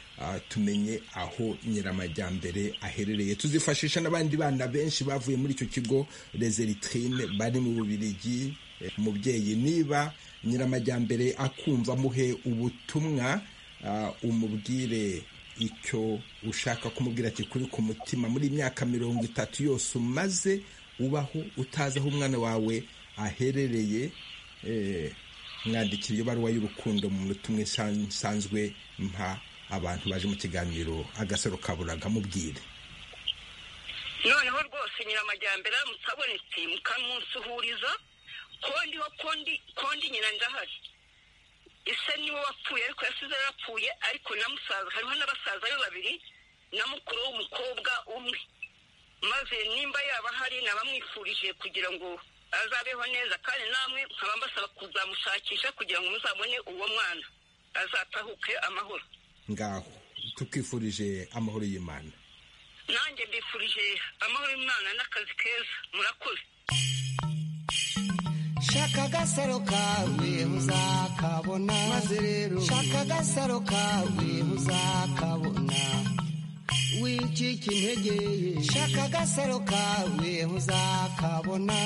tumenye aho nyiramajyambere aherereye tuzifashisha n'abandi bana benshi bavuye muri icyo kigo rezeritrine bari mu bubirigi mubyeyi niba nyiramajyambere akumva muhe ubutumwa umubwire icyo ushaka kumubwira kikuri ku mutima muri imyaka mirongo itatu yose umaze ubaho utazi aho umwana wawe aherereye mwandikira ibaruwa y'urukundo mu munota umwe nsanzwe mpa abantu baje mu kiganiro agasaro kaburaga mubwire noneho rwose nyiramajyambere aramutse abonetse mukamusuhuriza kondi ho kondi kondi nyina ndahari ise niwe wapfuye ariko yasize yarapfuye ariko na musaza hariho n'abasaza be babiri na mukuru w'umukobwa umwe maze nimba yaba hari nabamwifurije kugira ngo azabeho neza kandi namwe nkaba mbasaba kuzamushakisha kugira ngo muzabone uwo mwana azatahuke amahoro ngaho tukifurije amahoro y'imana nanjye mbifurije amahoro y'imana n'akazi keza murakoze shaka agasaro kawe uzakabona maze rero shaka agasaro kawe uzakabona wicika intege shaka agasaro kawe uzakabona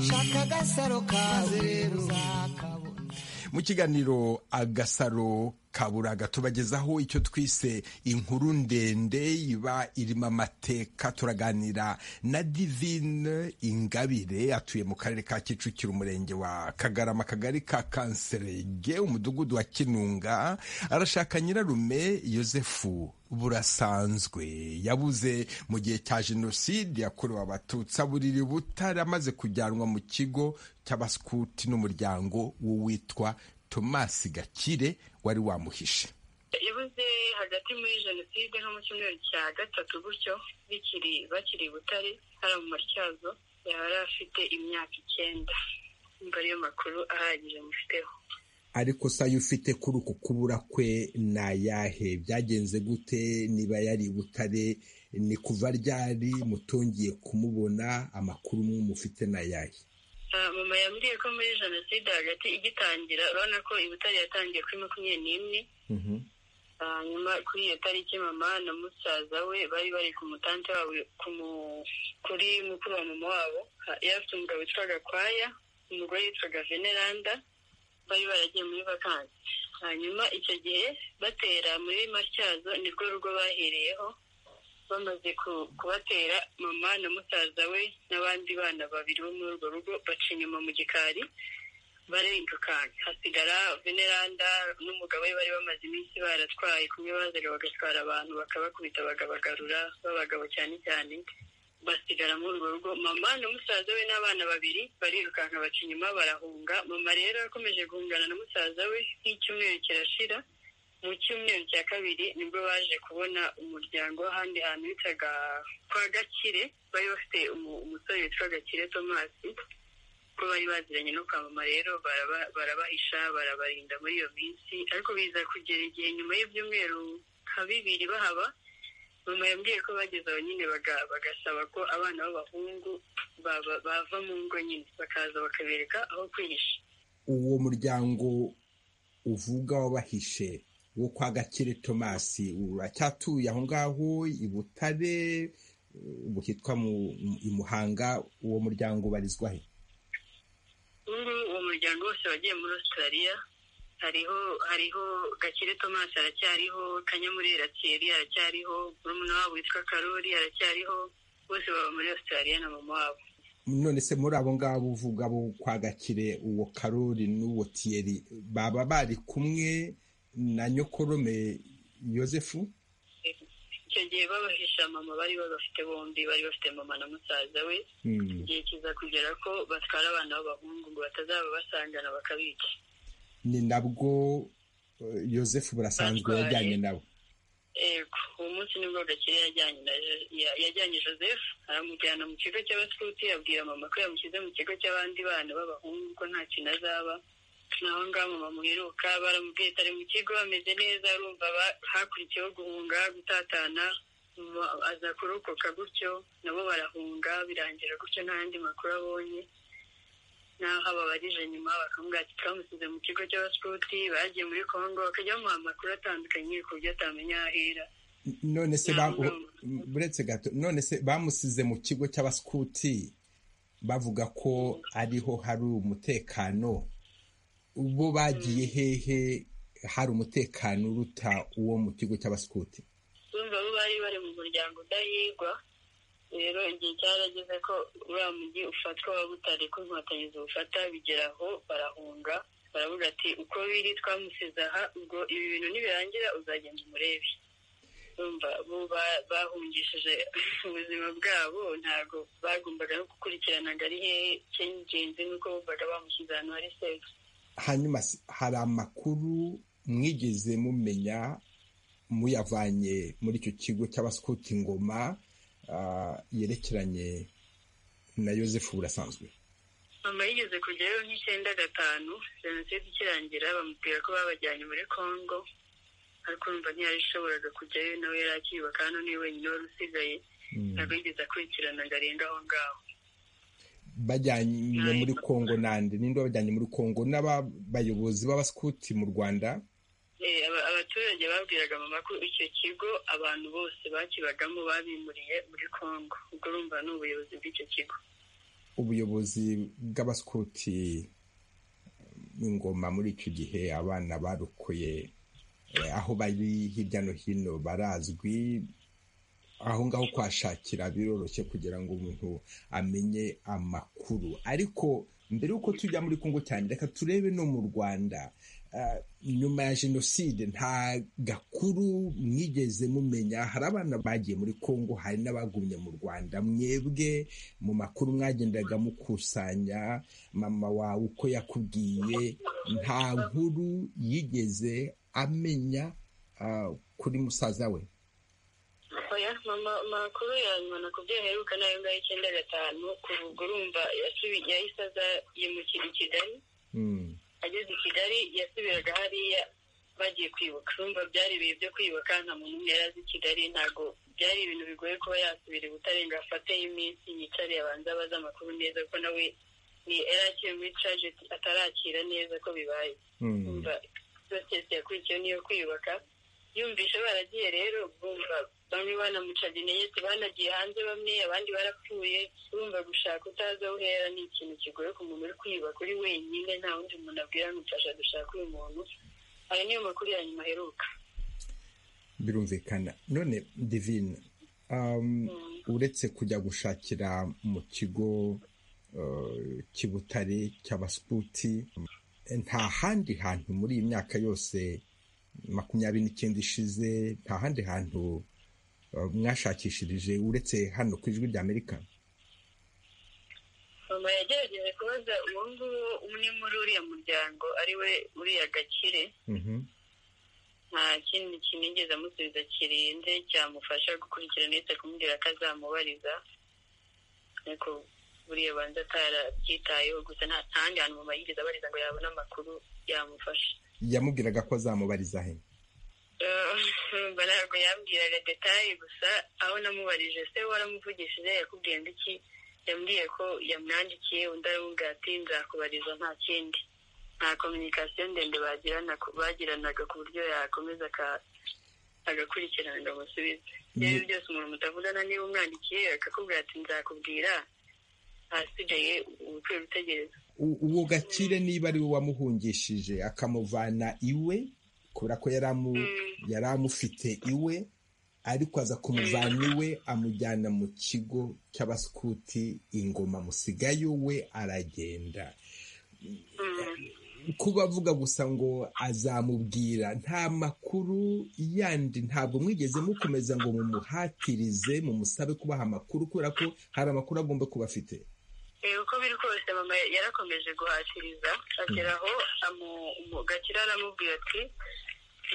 shaka agasaro kawe uzakabona mu kiganiro agasaro kaburaga tubagezaho icyo twise inkuru ndende iba irimo amateka turaganira na divine ingabire atuye mu karere ka kicukiro umurenge wa kagarama akagari ka kanserege umudugudu wa kinunga arashaka nyirarume yosefu burasanzwe yabuze mu gihe cya jenoside yakorewe abatutsi aburiri butare amaze kujyanwa mu kigo cy'abaskuti n'umuryango w'uwitwa tomasi gakire wari wamuhishe yabuze hagati muri jenoside nko mu cyumweru cya gatatu gutyo bikiri bakiri butare hari mu matyazo yari afite imyaka icyenda nimba ariyo makuru ahagije mufiteho ariko se ayo ufite kuri uku kubura kwe ni ayahe byagenze gute niba yari butare ni kuva ryari mutongiye kumubona amakuru mufite ni ayahe mama yambwiye ko muri jenoside hagati igitangira urabona ko ibutari yatangiye kuri makumyabiri n'imwe hanyuma kuri iyo tariki mama na musaza we bari bari ku mutante wabo kuri mukuru wa mama wabo yari afite umugabo witwa gakwaya umugore witwaga veneranda bari baragiye muri vakansi hanyuma icyo gihe batera muri matyazo nirwo rugo bahereyeho bamaze kubatera mama na musaza we n'abandi bana babiri bo muri urwo rugo baca inyuma mu gikari barendukanka hasigara veneranda n'umugabo we bari bamaze iminsi baratwaye kumwe bazanye bagatwara abantu bakabakubita bakabagarura b'abagabo cyane cyane basigara muri urwo rugo mama na musaza we n'abana babiri barirukanka baca inyuma barahunga mama rero yakomeje guhungana na musaza we nk'icyumweru kirashira mu cyumweru cya kabiri nibwo baje kubona umuryango w'ahandi hantu bitaga kwa gakire bari bafite umusore witwa gakire tomasi ko bari baziranye no kwa mama rero barabahisha barabarinda muri iyo minsi ariko biza kugera igihe nyuma y'ibyumweru nka bibiri bahaba mama yambwiye ko bageze aho nyine bagasaba ko abana b'abahungu bava mu ngo nyine bakaza bakabereka aho kwihisha uwo muryango uvuga wabahishe wo kwa gakire tomasi uracyatuye aho ngaho i butare ubu hitwa i muhanga uwo muryango ubarizwa he uwo muryango wose wagiye muri australia hariho hariho gakire tomasi aracyariho kanyamurera thierry aracyariho murumuna wabo witwa karori aracyariho bose baba muri australia na mama wabo none se muri abo ngabo uvuga bo kwa gakire uwo karori n'uwo tiyeri baba bari kumwe na nyokorome yosefu icyo gihe babahisha mama bari babafite bombi bari bafite mama na musaza we igihe kiza kugera ko batwara abana b'abahungu ngo batazaba basangana bakabica ni nabwo yosefu burasanzwe yajyanye nabo ego uwo munsi nibwo gakire yajyanye joseph aramujyana mu kigo cy'abasikuti abwira mama ko yamushyize mu kigo cy'abandi bana b'abahungu ko nta kintu azaba naho ngaho mama muheruka baramubwiye atari mu kigo ameze neza arumva hakurikiyeho guhunga gutatana aza kurokoka gutyo nabo barahunga birangira gutyo nta yandi makuru abonye naho ababarije nyuma bakamubwira ati twamusize mu kigo cy'abasikuti bagiye muri kongo bakajya bamuha amakuru atandukanye ku buryo atamenya aho ahera none se buretse gato none se bamusize mu kigo cy'abasikuti bavuga ko ariho hari umutekano bo bagiye hehe hari umutekano uruta uwo mu kigo cy'abasikuti bumva bo bari bari mu muryango udahigwa rero igihe cyarageze ko uriya mujyi ufatwa waba utari ko inkotanyi ziwufata bigera aho barahunga baravuga ati uko biri twamusize aha ubwo ibi bintu nibirangira uzagenda umurebe bahungishije ubuzima bwabo ntabwo bagombaga no gukurikirana ngo ari hehe cy'ingenzi nuko bumvaga bamushyize ahantu hari sefu hanyuma hari amakuru mwigeze mumenya muyavanye muri icyo kigo cy'abasukuti ngoma yerekeranye na yosefu burasanzwe mama yigeze kujyayo nk'icyenda gatanu jenoside ikirangira bamubwira ko babajyanye muri congo ariko urumva ntiyabishoboraga kujyayo nawe yari akiba kandi ni wenyine wari usigaye ntabwo yigeze akurikirana ngo arenge aho ngaho bajyanye muri congo nande ninde wabajyanye muri congo n'abayobozi b'abasikuti mu rwanda abaturage babwiraga mama ko icyo kigo abantu bose bakibagamo babimuriye muri congo ubwo urumva ni ubuyobozi bw'icyo kigo ubuyobozi bw'abasikuti ingoma muri icyo gihe abana barukuye aho bari hirya no hino barazwi aho ngaho kuhashakira biroroshye kugira ngo umuntu amenye amakuru ariko mbere y'uko tujya muri congo cyane reka turebe no mu rwanda nyuma ya jenoside nta gakuru mwigeze mumenya hari abana bagiye muri congo hari n'abagumye mu rwanda mwebwe mu makuru mwagendaga mukusanya mama wawe uko yakubwiye nta nkuru yigeze amenya kuri musaza we amakuru ya nyuma nakubwiye aheruka nayo ngayo icyenda gatanu kuvuga urumva yahise aza yimukira i kigali ageze i kigali yasubiraga hariya bagiye kwibuka urumva byari ibihe byo kwibuka nta muntu umwe yari azi i kigali ntabwo byari ibintu bigoye kuba yasubira i butare ngo afateyo iminsi yicare abanza abaza amakuru neza kuko nawe ni yari akiri muri caje atarakira neza ko bibaye urumva sosiyete yakurikiyeho niyo kwiyubaka yumvise baragiye rero bumva bamwe banamucaga intege banagiye hanze bamwe abandi barapfuye urumva gushaka utazi aho uhera ni ikintu kigoye ku muntu uri kwiyubaka uri wenyine nta wundi muntu abwira mufasha dushaka uyu muntu ayo niyo makuru ya nyuma aheruka birumvikana none divine uretse kujya gushakira mu kigo cy'ibutare cy'abasuputi nta handi hantu muri iyi myaka yose makumyabiri n'icyenda ishize nta handi hantu mwashakishirije uretse hano ku ijwi rya amerika mama yagerageje kubaza uwo nguwo umwe muri uriya muryango ari we uriya gakire nta kindi kinigeze amusubiza kirinze cyamufasha gukurikirana ndetse kumubwira ko azamubariza ariko buriya banza atarabyitayeho gusa nta handi hantu mama yigeze abariza ngo yabone amakuru yamufasha yamubwiraga ko azamubariza he ntabwo yambwiraga detaye gusa aho namubarije se waramuvugishije yakubwiye ngo iki yambwiye ko yamwandikiye undi aramubwira ati nzakubariza nta kindi nta kominikasiyo ndende bagiranaga ku buryo yakomeza agakurikirana ngo amusubize ibyo ari byose umuntu mutavugana niba umwandikiye akakubwira ati nzakubwira ahasigaye ukwiye gutegereza uwo gakire niba ari we wamuhungishije akamuvana iwe kubera ko yari amufite iwe ariko aza kumuvana iwe amujyana mu kigo cy'abasikuti ingoma musigayo we aragenda kuba avuga gusa ngo azamubwira nta makuru yandi ntabwo mwigeze mukomeza ngo mumuhatirize mumusabe kubaha amakuru kubera ko hari amakuru agomba kuba afite uko biri kose mama yarakomeje guhatiriza ageraho gakira aramubwira ati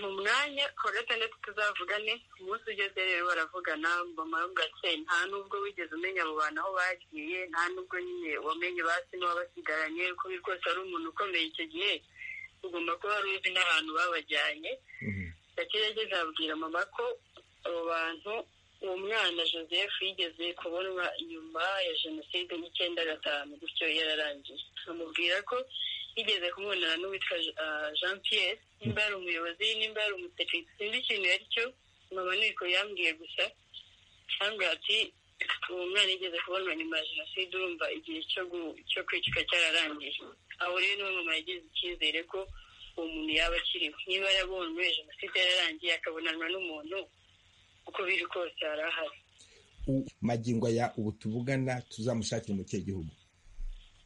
mu mwanya ku wa gatandatu tuzavugane umunsi ugeze rero baravugana mama gake nta nubwo wigeze umenya mu bantu aho bagiye nta nubwo nyine wamenye basi n'uwabasigaranye uko biri kose ari umuntu ukomeye icyo gihe ugomba kuba wari uzi n'ahantu babajyanye gakira yageze ababwira mama ko abo bantu uwo mwana joseph yigeze kubonwa nyuma ya jenoside n'icyenda gatanu gutyo yararangiye amubwira ko yigeze kumubonana n'uwitwa jean pierre nimba ari umuyobozi nimba ari umusekirite sinzi ikintu ari cyo mama niko yambwiye gusa cyangwa ati uwo mwana yigeze kubonwa nyuma ya jenoside urumva igihe cyo kwicika cyararangiye aho rero niwe mama yagize icyizere ko uwo muntu yaba akiriho niba yarabonwe jenoside yararangiye akabonanwa n'umuntu uko biri kose hari ahari magingo aya ubu tuvugana tuzamushakira mu kihe gihugu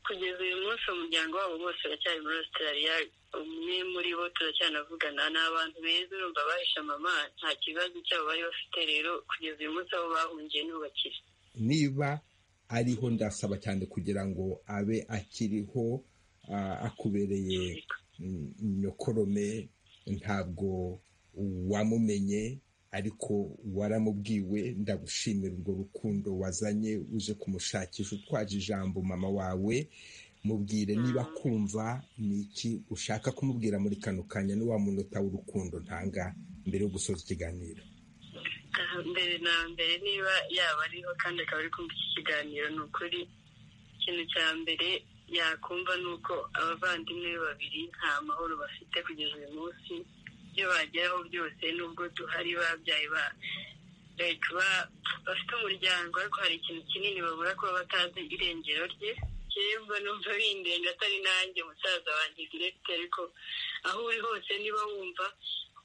kugeza uyu munsi umuryango wabo bose uracyari muri australia umwe muri bo turacyanavugana ni abantu beza urumva bahishe mama nta kibazo cyabo bari bafite rero kugeza uyu munsi aho bahungiye ntibakire niba ariho ndasaba cyane kugira ngo abe akiriho akubereye nyokorome ntabwo wamumenye ariko waramubwiwe ndagushimira urwo rukundo wazanye uje kumushakisha utwaje ijambo mama wawe mubwire niba kumva ni iki ushaka kumubwira muri kano kanya ni wa munota w'urukundo ntanga mbere yo gusoza ikiganiro mbere na mbere niba yaba ariho kandi akaba ari kumva iki kiganiro ni ukuri ikintu cya mbere yakumva ni uko abavandimwe be babiri nta mahoro bafite kugeza uyu munsi ibyo bageraho byose nubwo duhari babyaye ba bafite umuryango ariko hari ikintu kinini babura kuba batazi irengero rye kiremba numva bindenga atari nanjye musaza wanjye direkite ariko aho uri hose niba wumva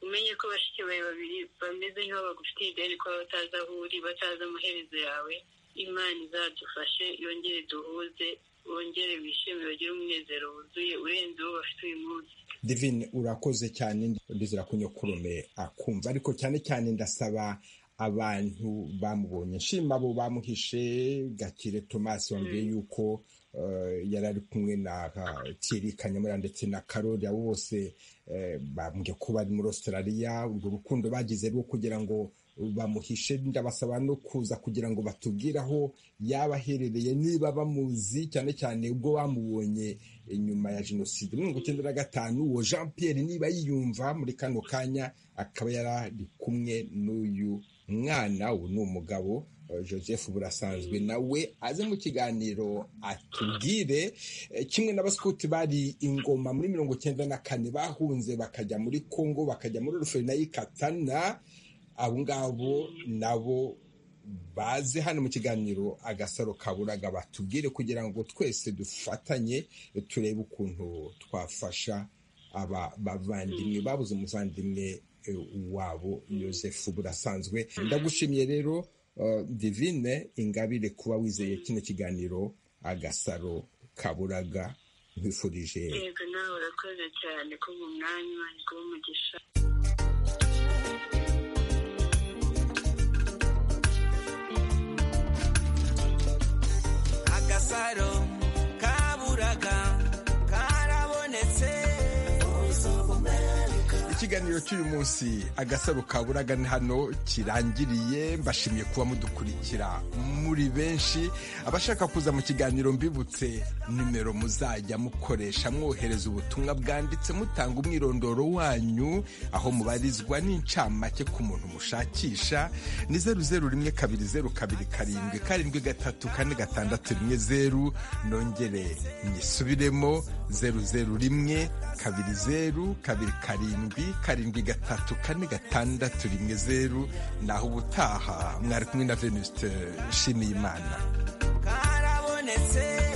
umenye ko bashiki bawe babiri bameze nk'aho bagufitiye ideni kuba batazi aho uri batazi amaherezo yawe imana izadufashe yongere duhuze wongere wishime bagire umunezero wuzuye urenze uwo bafite uyu munsi divine urakoze cyane ndizera kunyokurume akumva ariko cyane cyane ndasaba abantu bamubonye nshima abo bamuhishe gakire tomasi wambwiye yuko yari ari kumwe na thierry kanyamura ndetse na karori abo bose bambwiye ko bari muri australia urwo rukundo bagize rwo kugira ngo bamuhishe ndabasaba no kuza kugira ngo batubwire aho yaba aherereye niba bamuzi cyane cyane ubwo bamubonye nyuma ya jenoside mirongo icyenda na gatanu uwo jean Pierre niba yiyumva muri kano kanya akaba yari ari kumwe n'uyu mwana ubu ni umugabo joseph burasanzwe nawe aze mu kiganiro atubwire kimwe n'abasikuti bari ingoma muri mirongo icyenda na kane bahunze bakajya muri congo bakajya muri na y'ikatana abo ngabo nabo baze hano mu kiganiro agasaro kaburaga batubwire kugira ngo twese dufatanye turebe ukuntu twafasha aba bavandimwe babuze umuvandimwe wabo yosefu burasanzwe ndagushimiye rero divine ingabire kuba wizeye kino kiganiro agasaro kaburaga nkwifurije yego nawe urakoze cyane ko mu mwanya kuba umugisha agasaro kaburaga karabonetse ikiganiro cy'uyu munsi agasaro kaburaga ni hano kirangiriye mbashimiye kuba mudukurikira muri benshi abashaka kuza mu kiganiro mbibutse nimero muzajya mukoresha mwohereza ubutumwa bwanditse mutanga umwirondoro wanyu aho mubarizwa n'incamake ku muntu mushakisha ni zeru zeru rimwe kabiri zeru kabiri karindwi karindwi gatatu kane gatandatu rimwe zeru nongere nyisubiremo zeru zeru rimwe kabiri zeru kabiri karindwi karindwi gatatu kane gatandatu rimwe zeru naho ubutaha mwari kumwe na venusite nshimiyimana karabonetse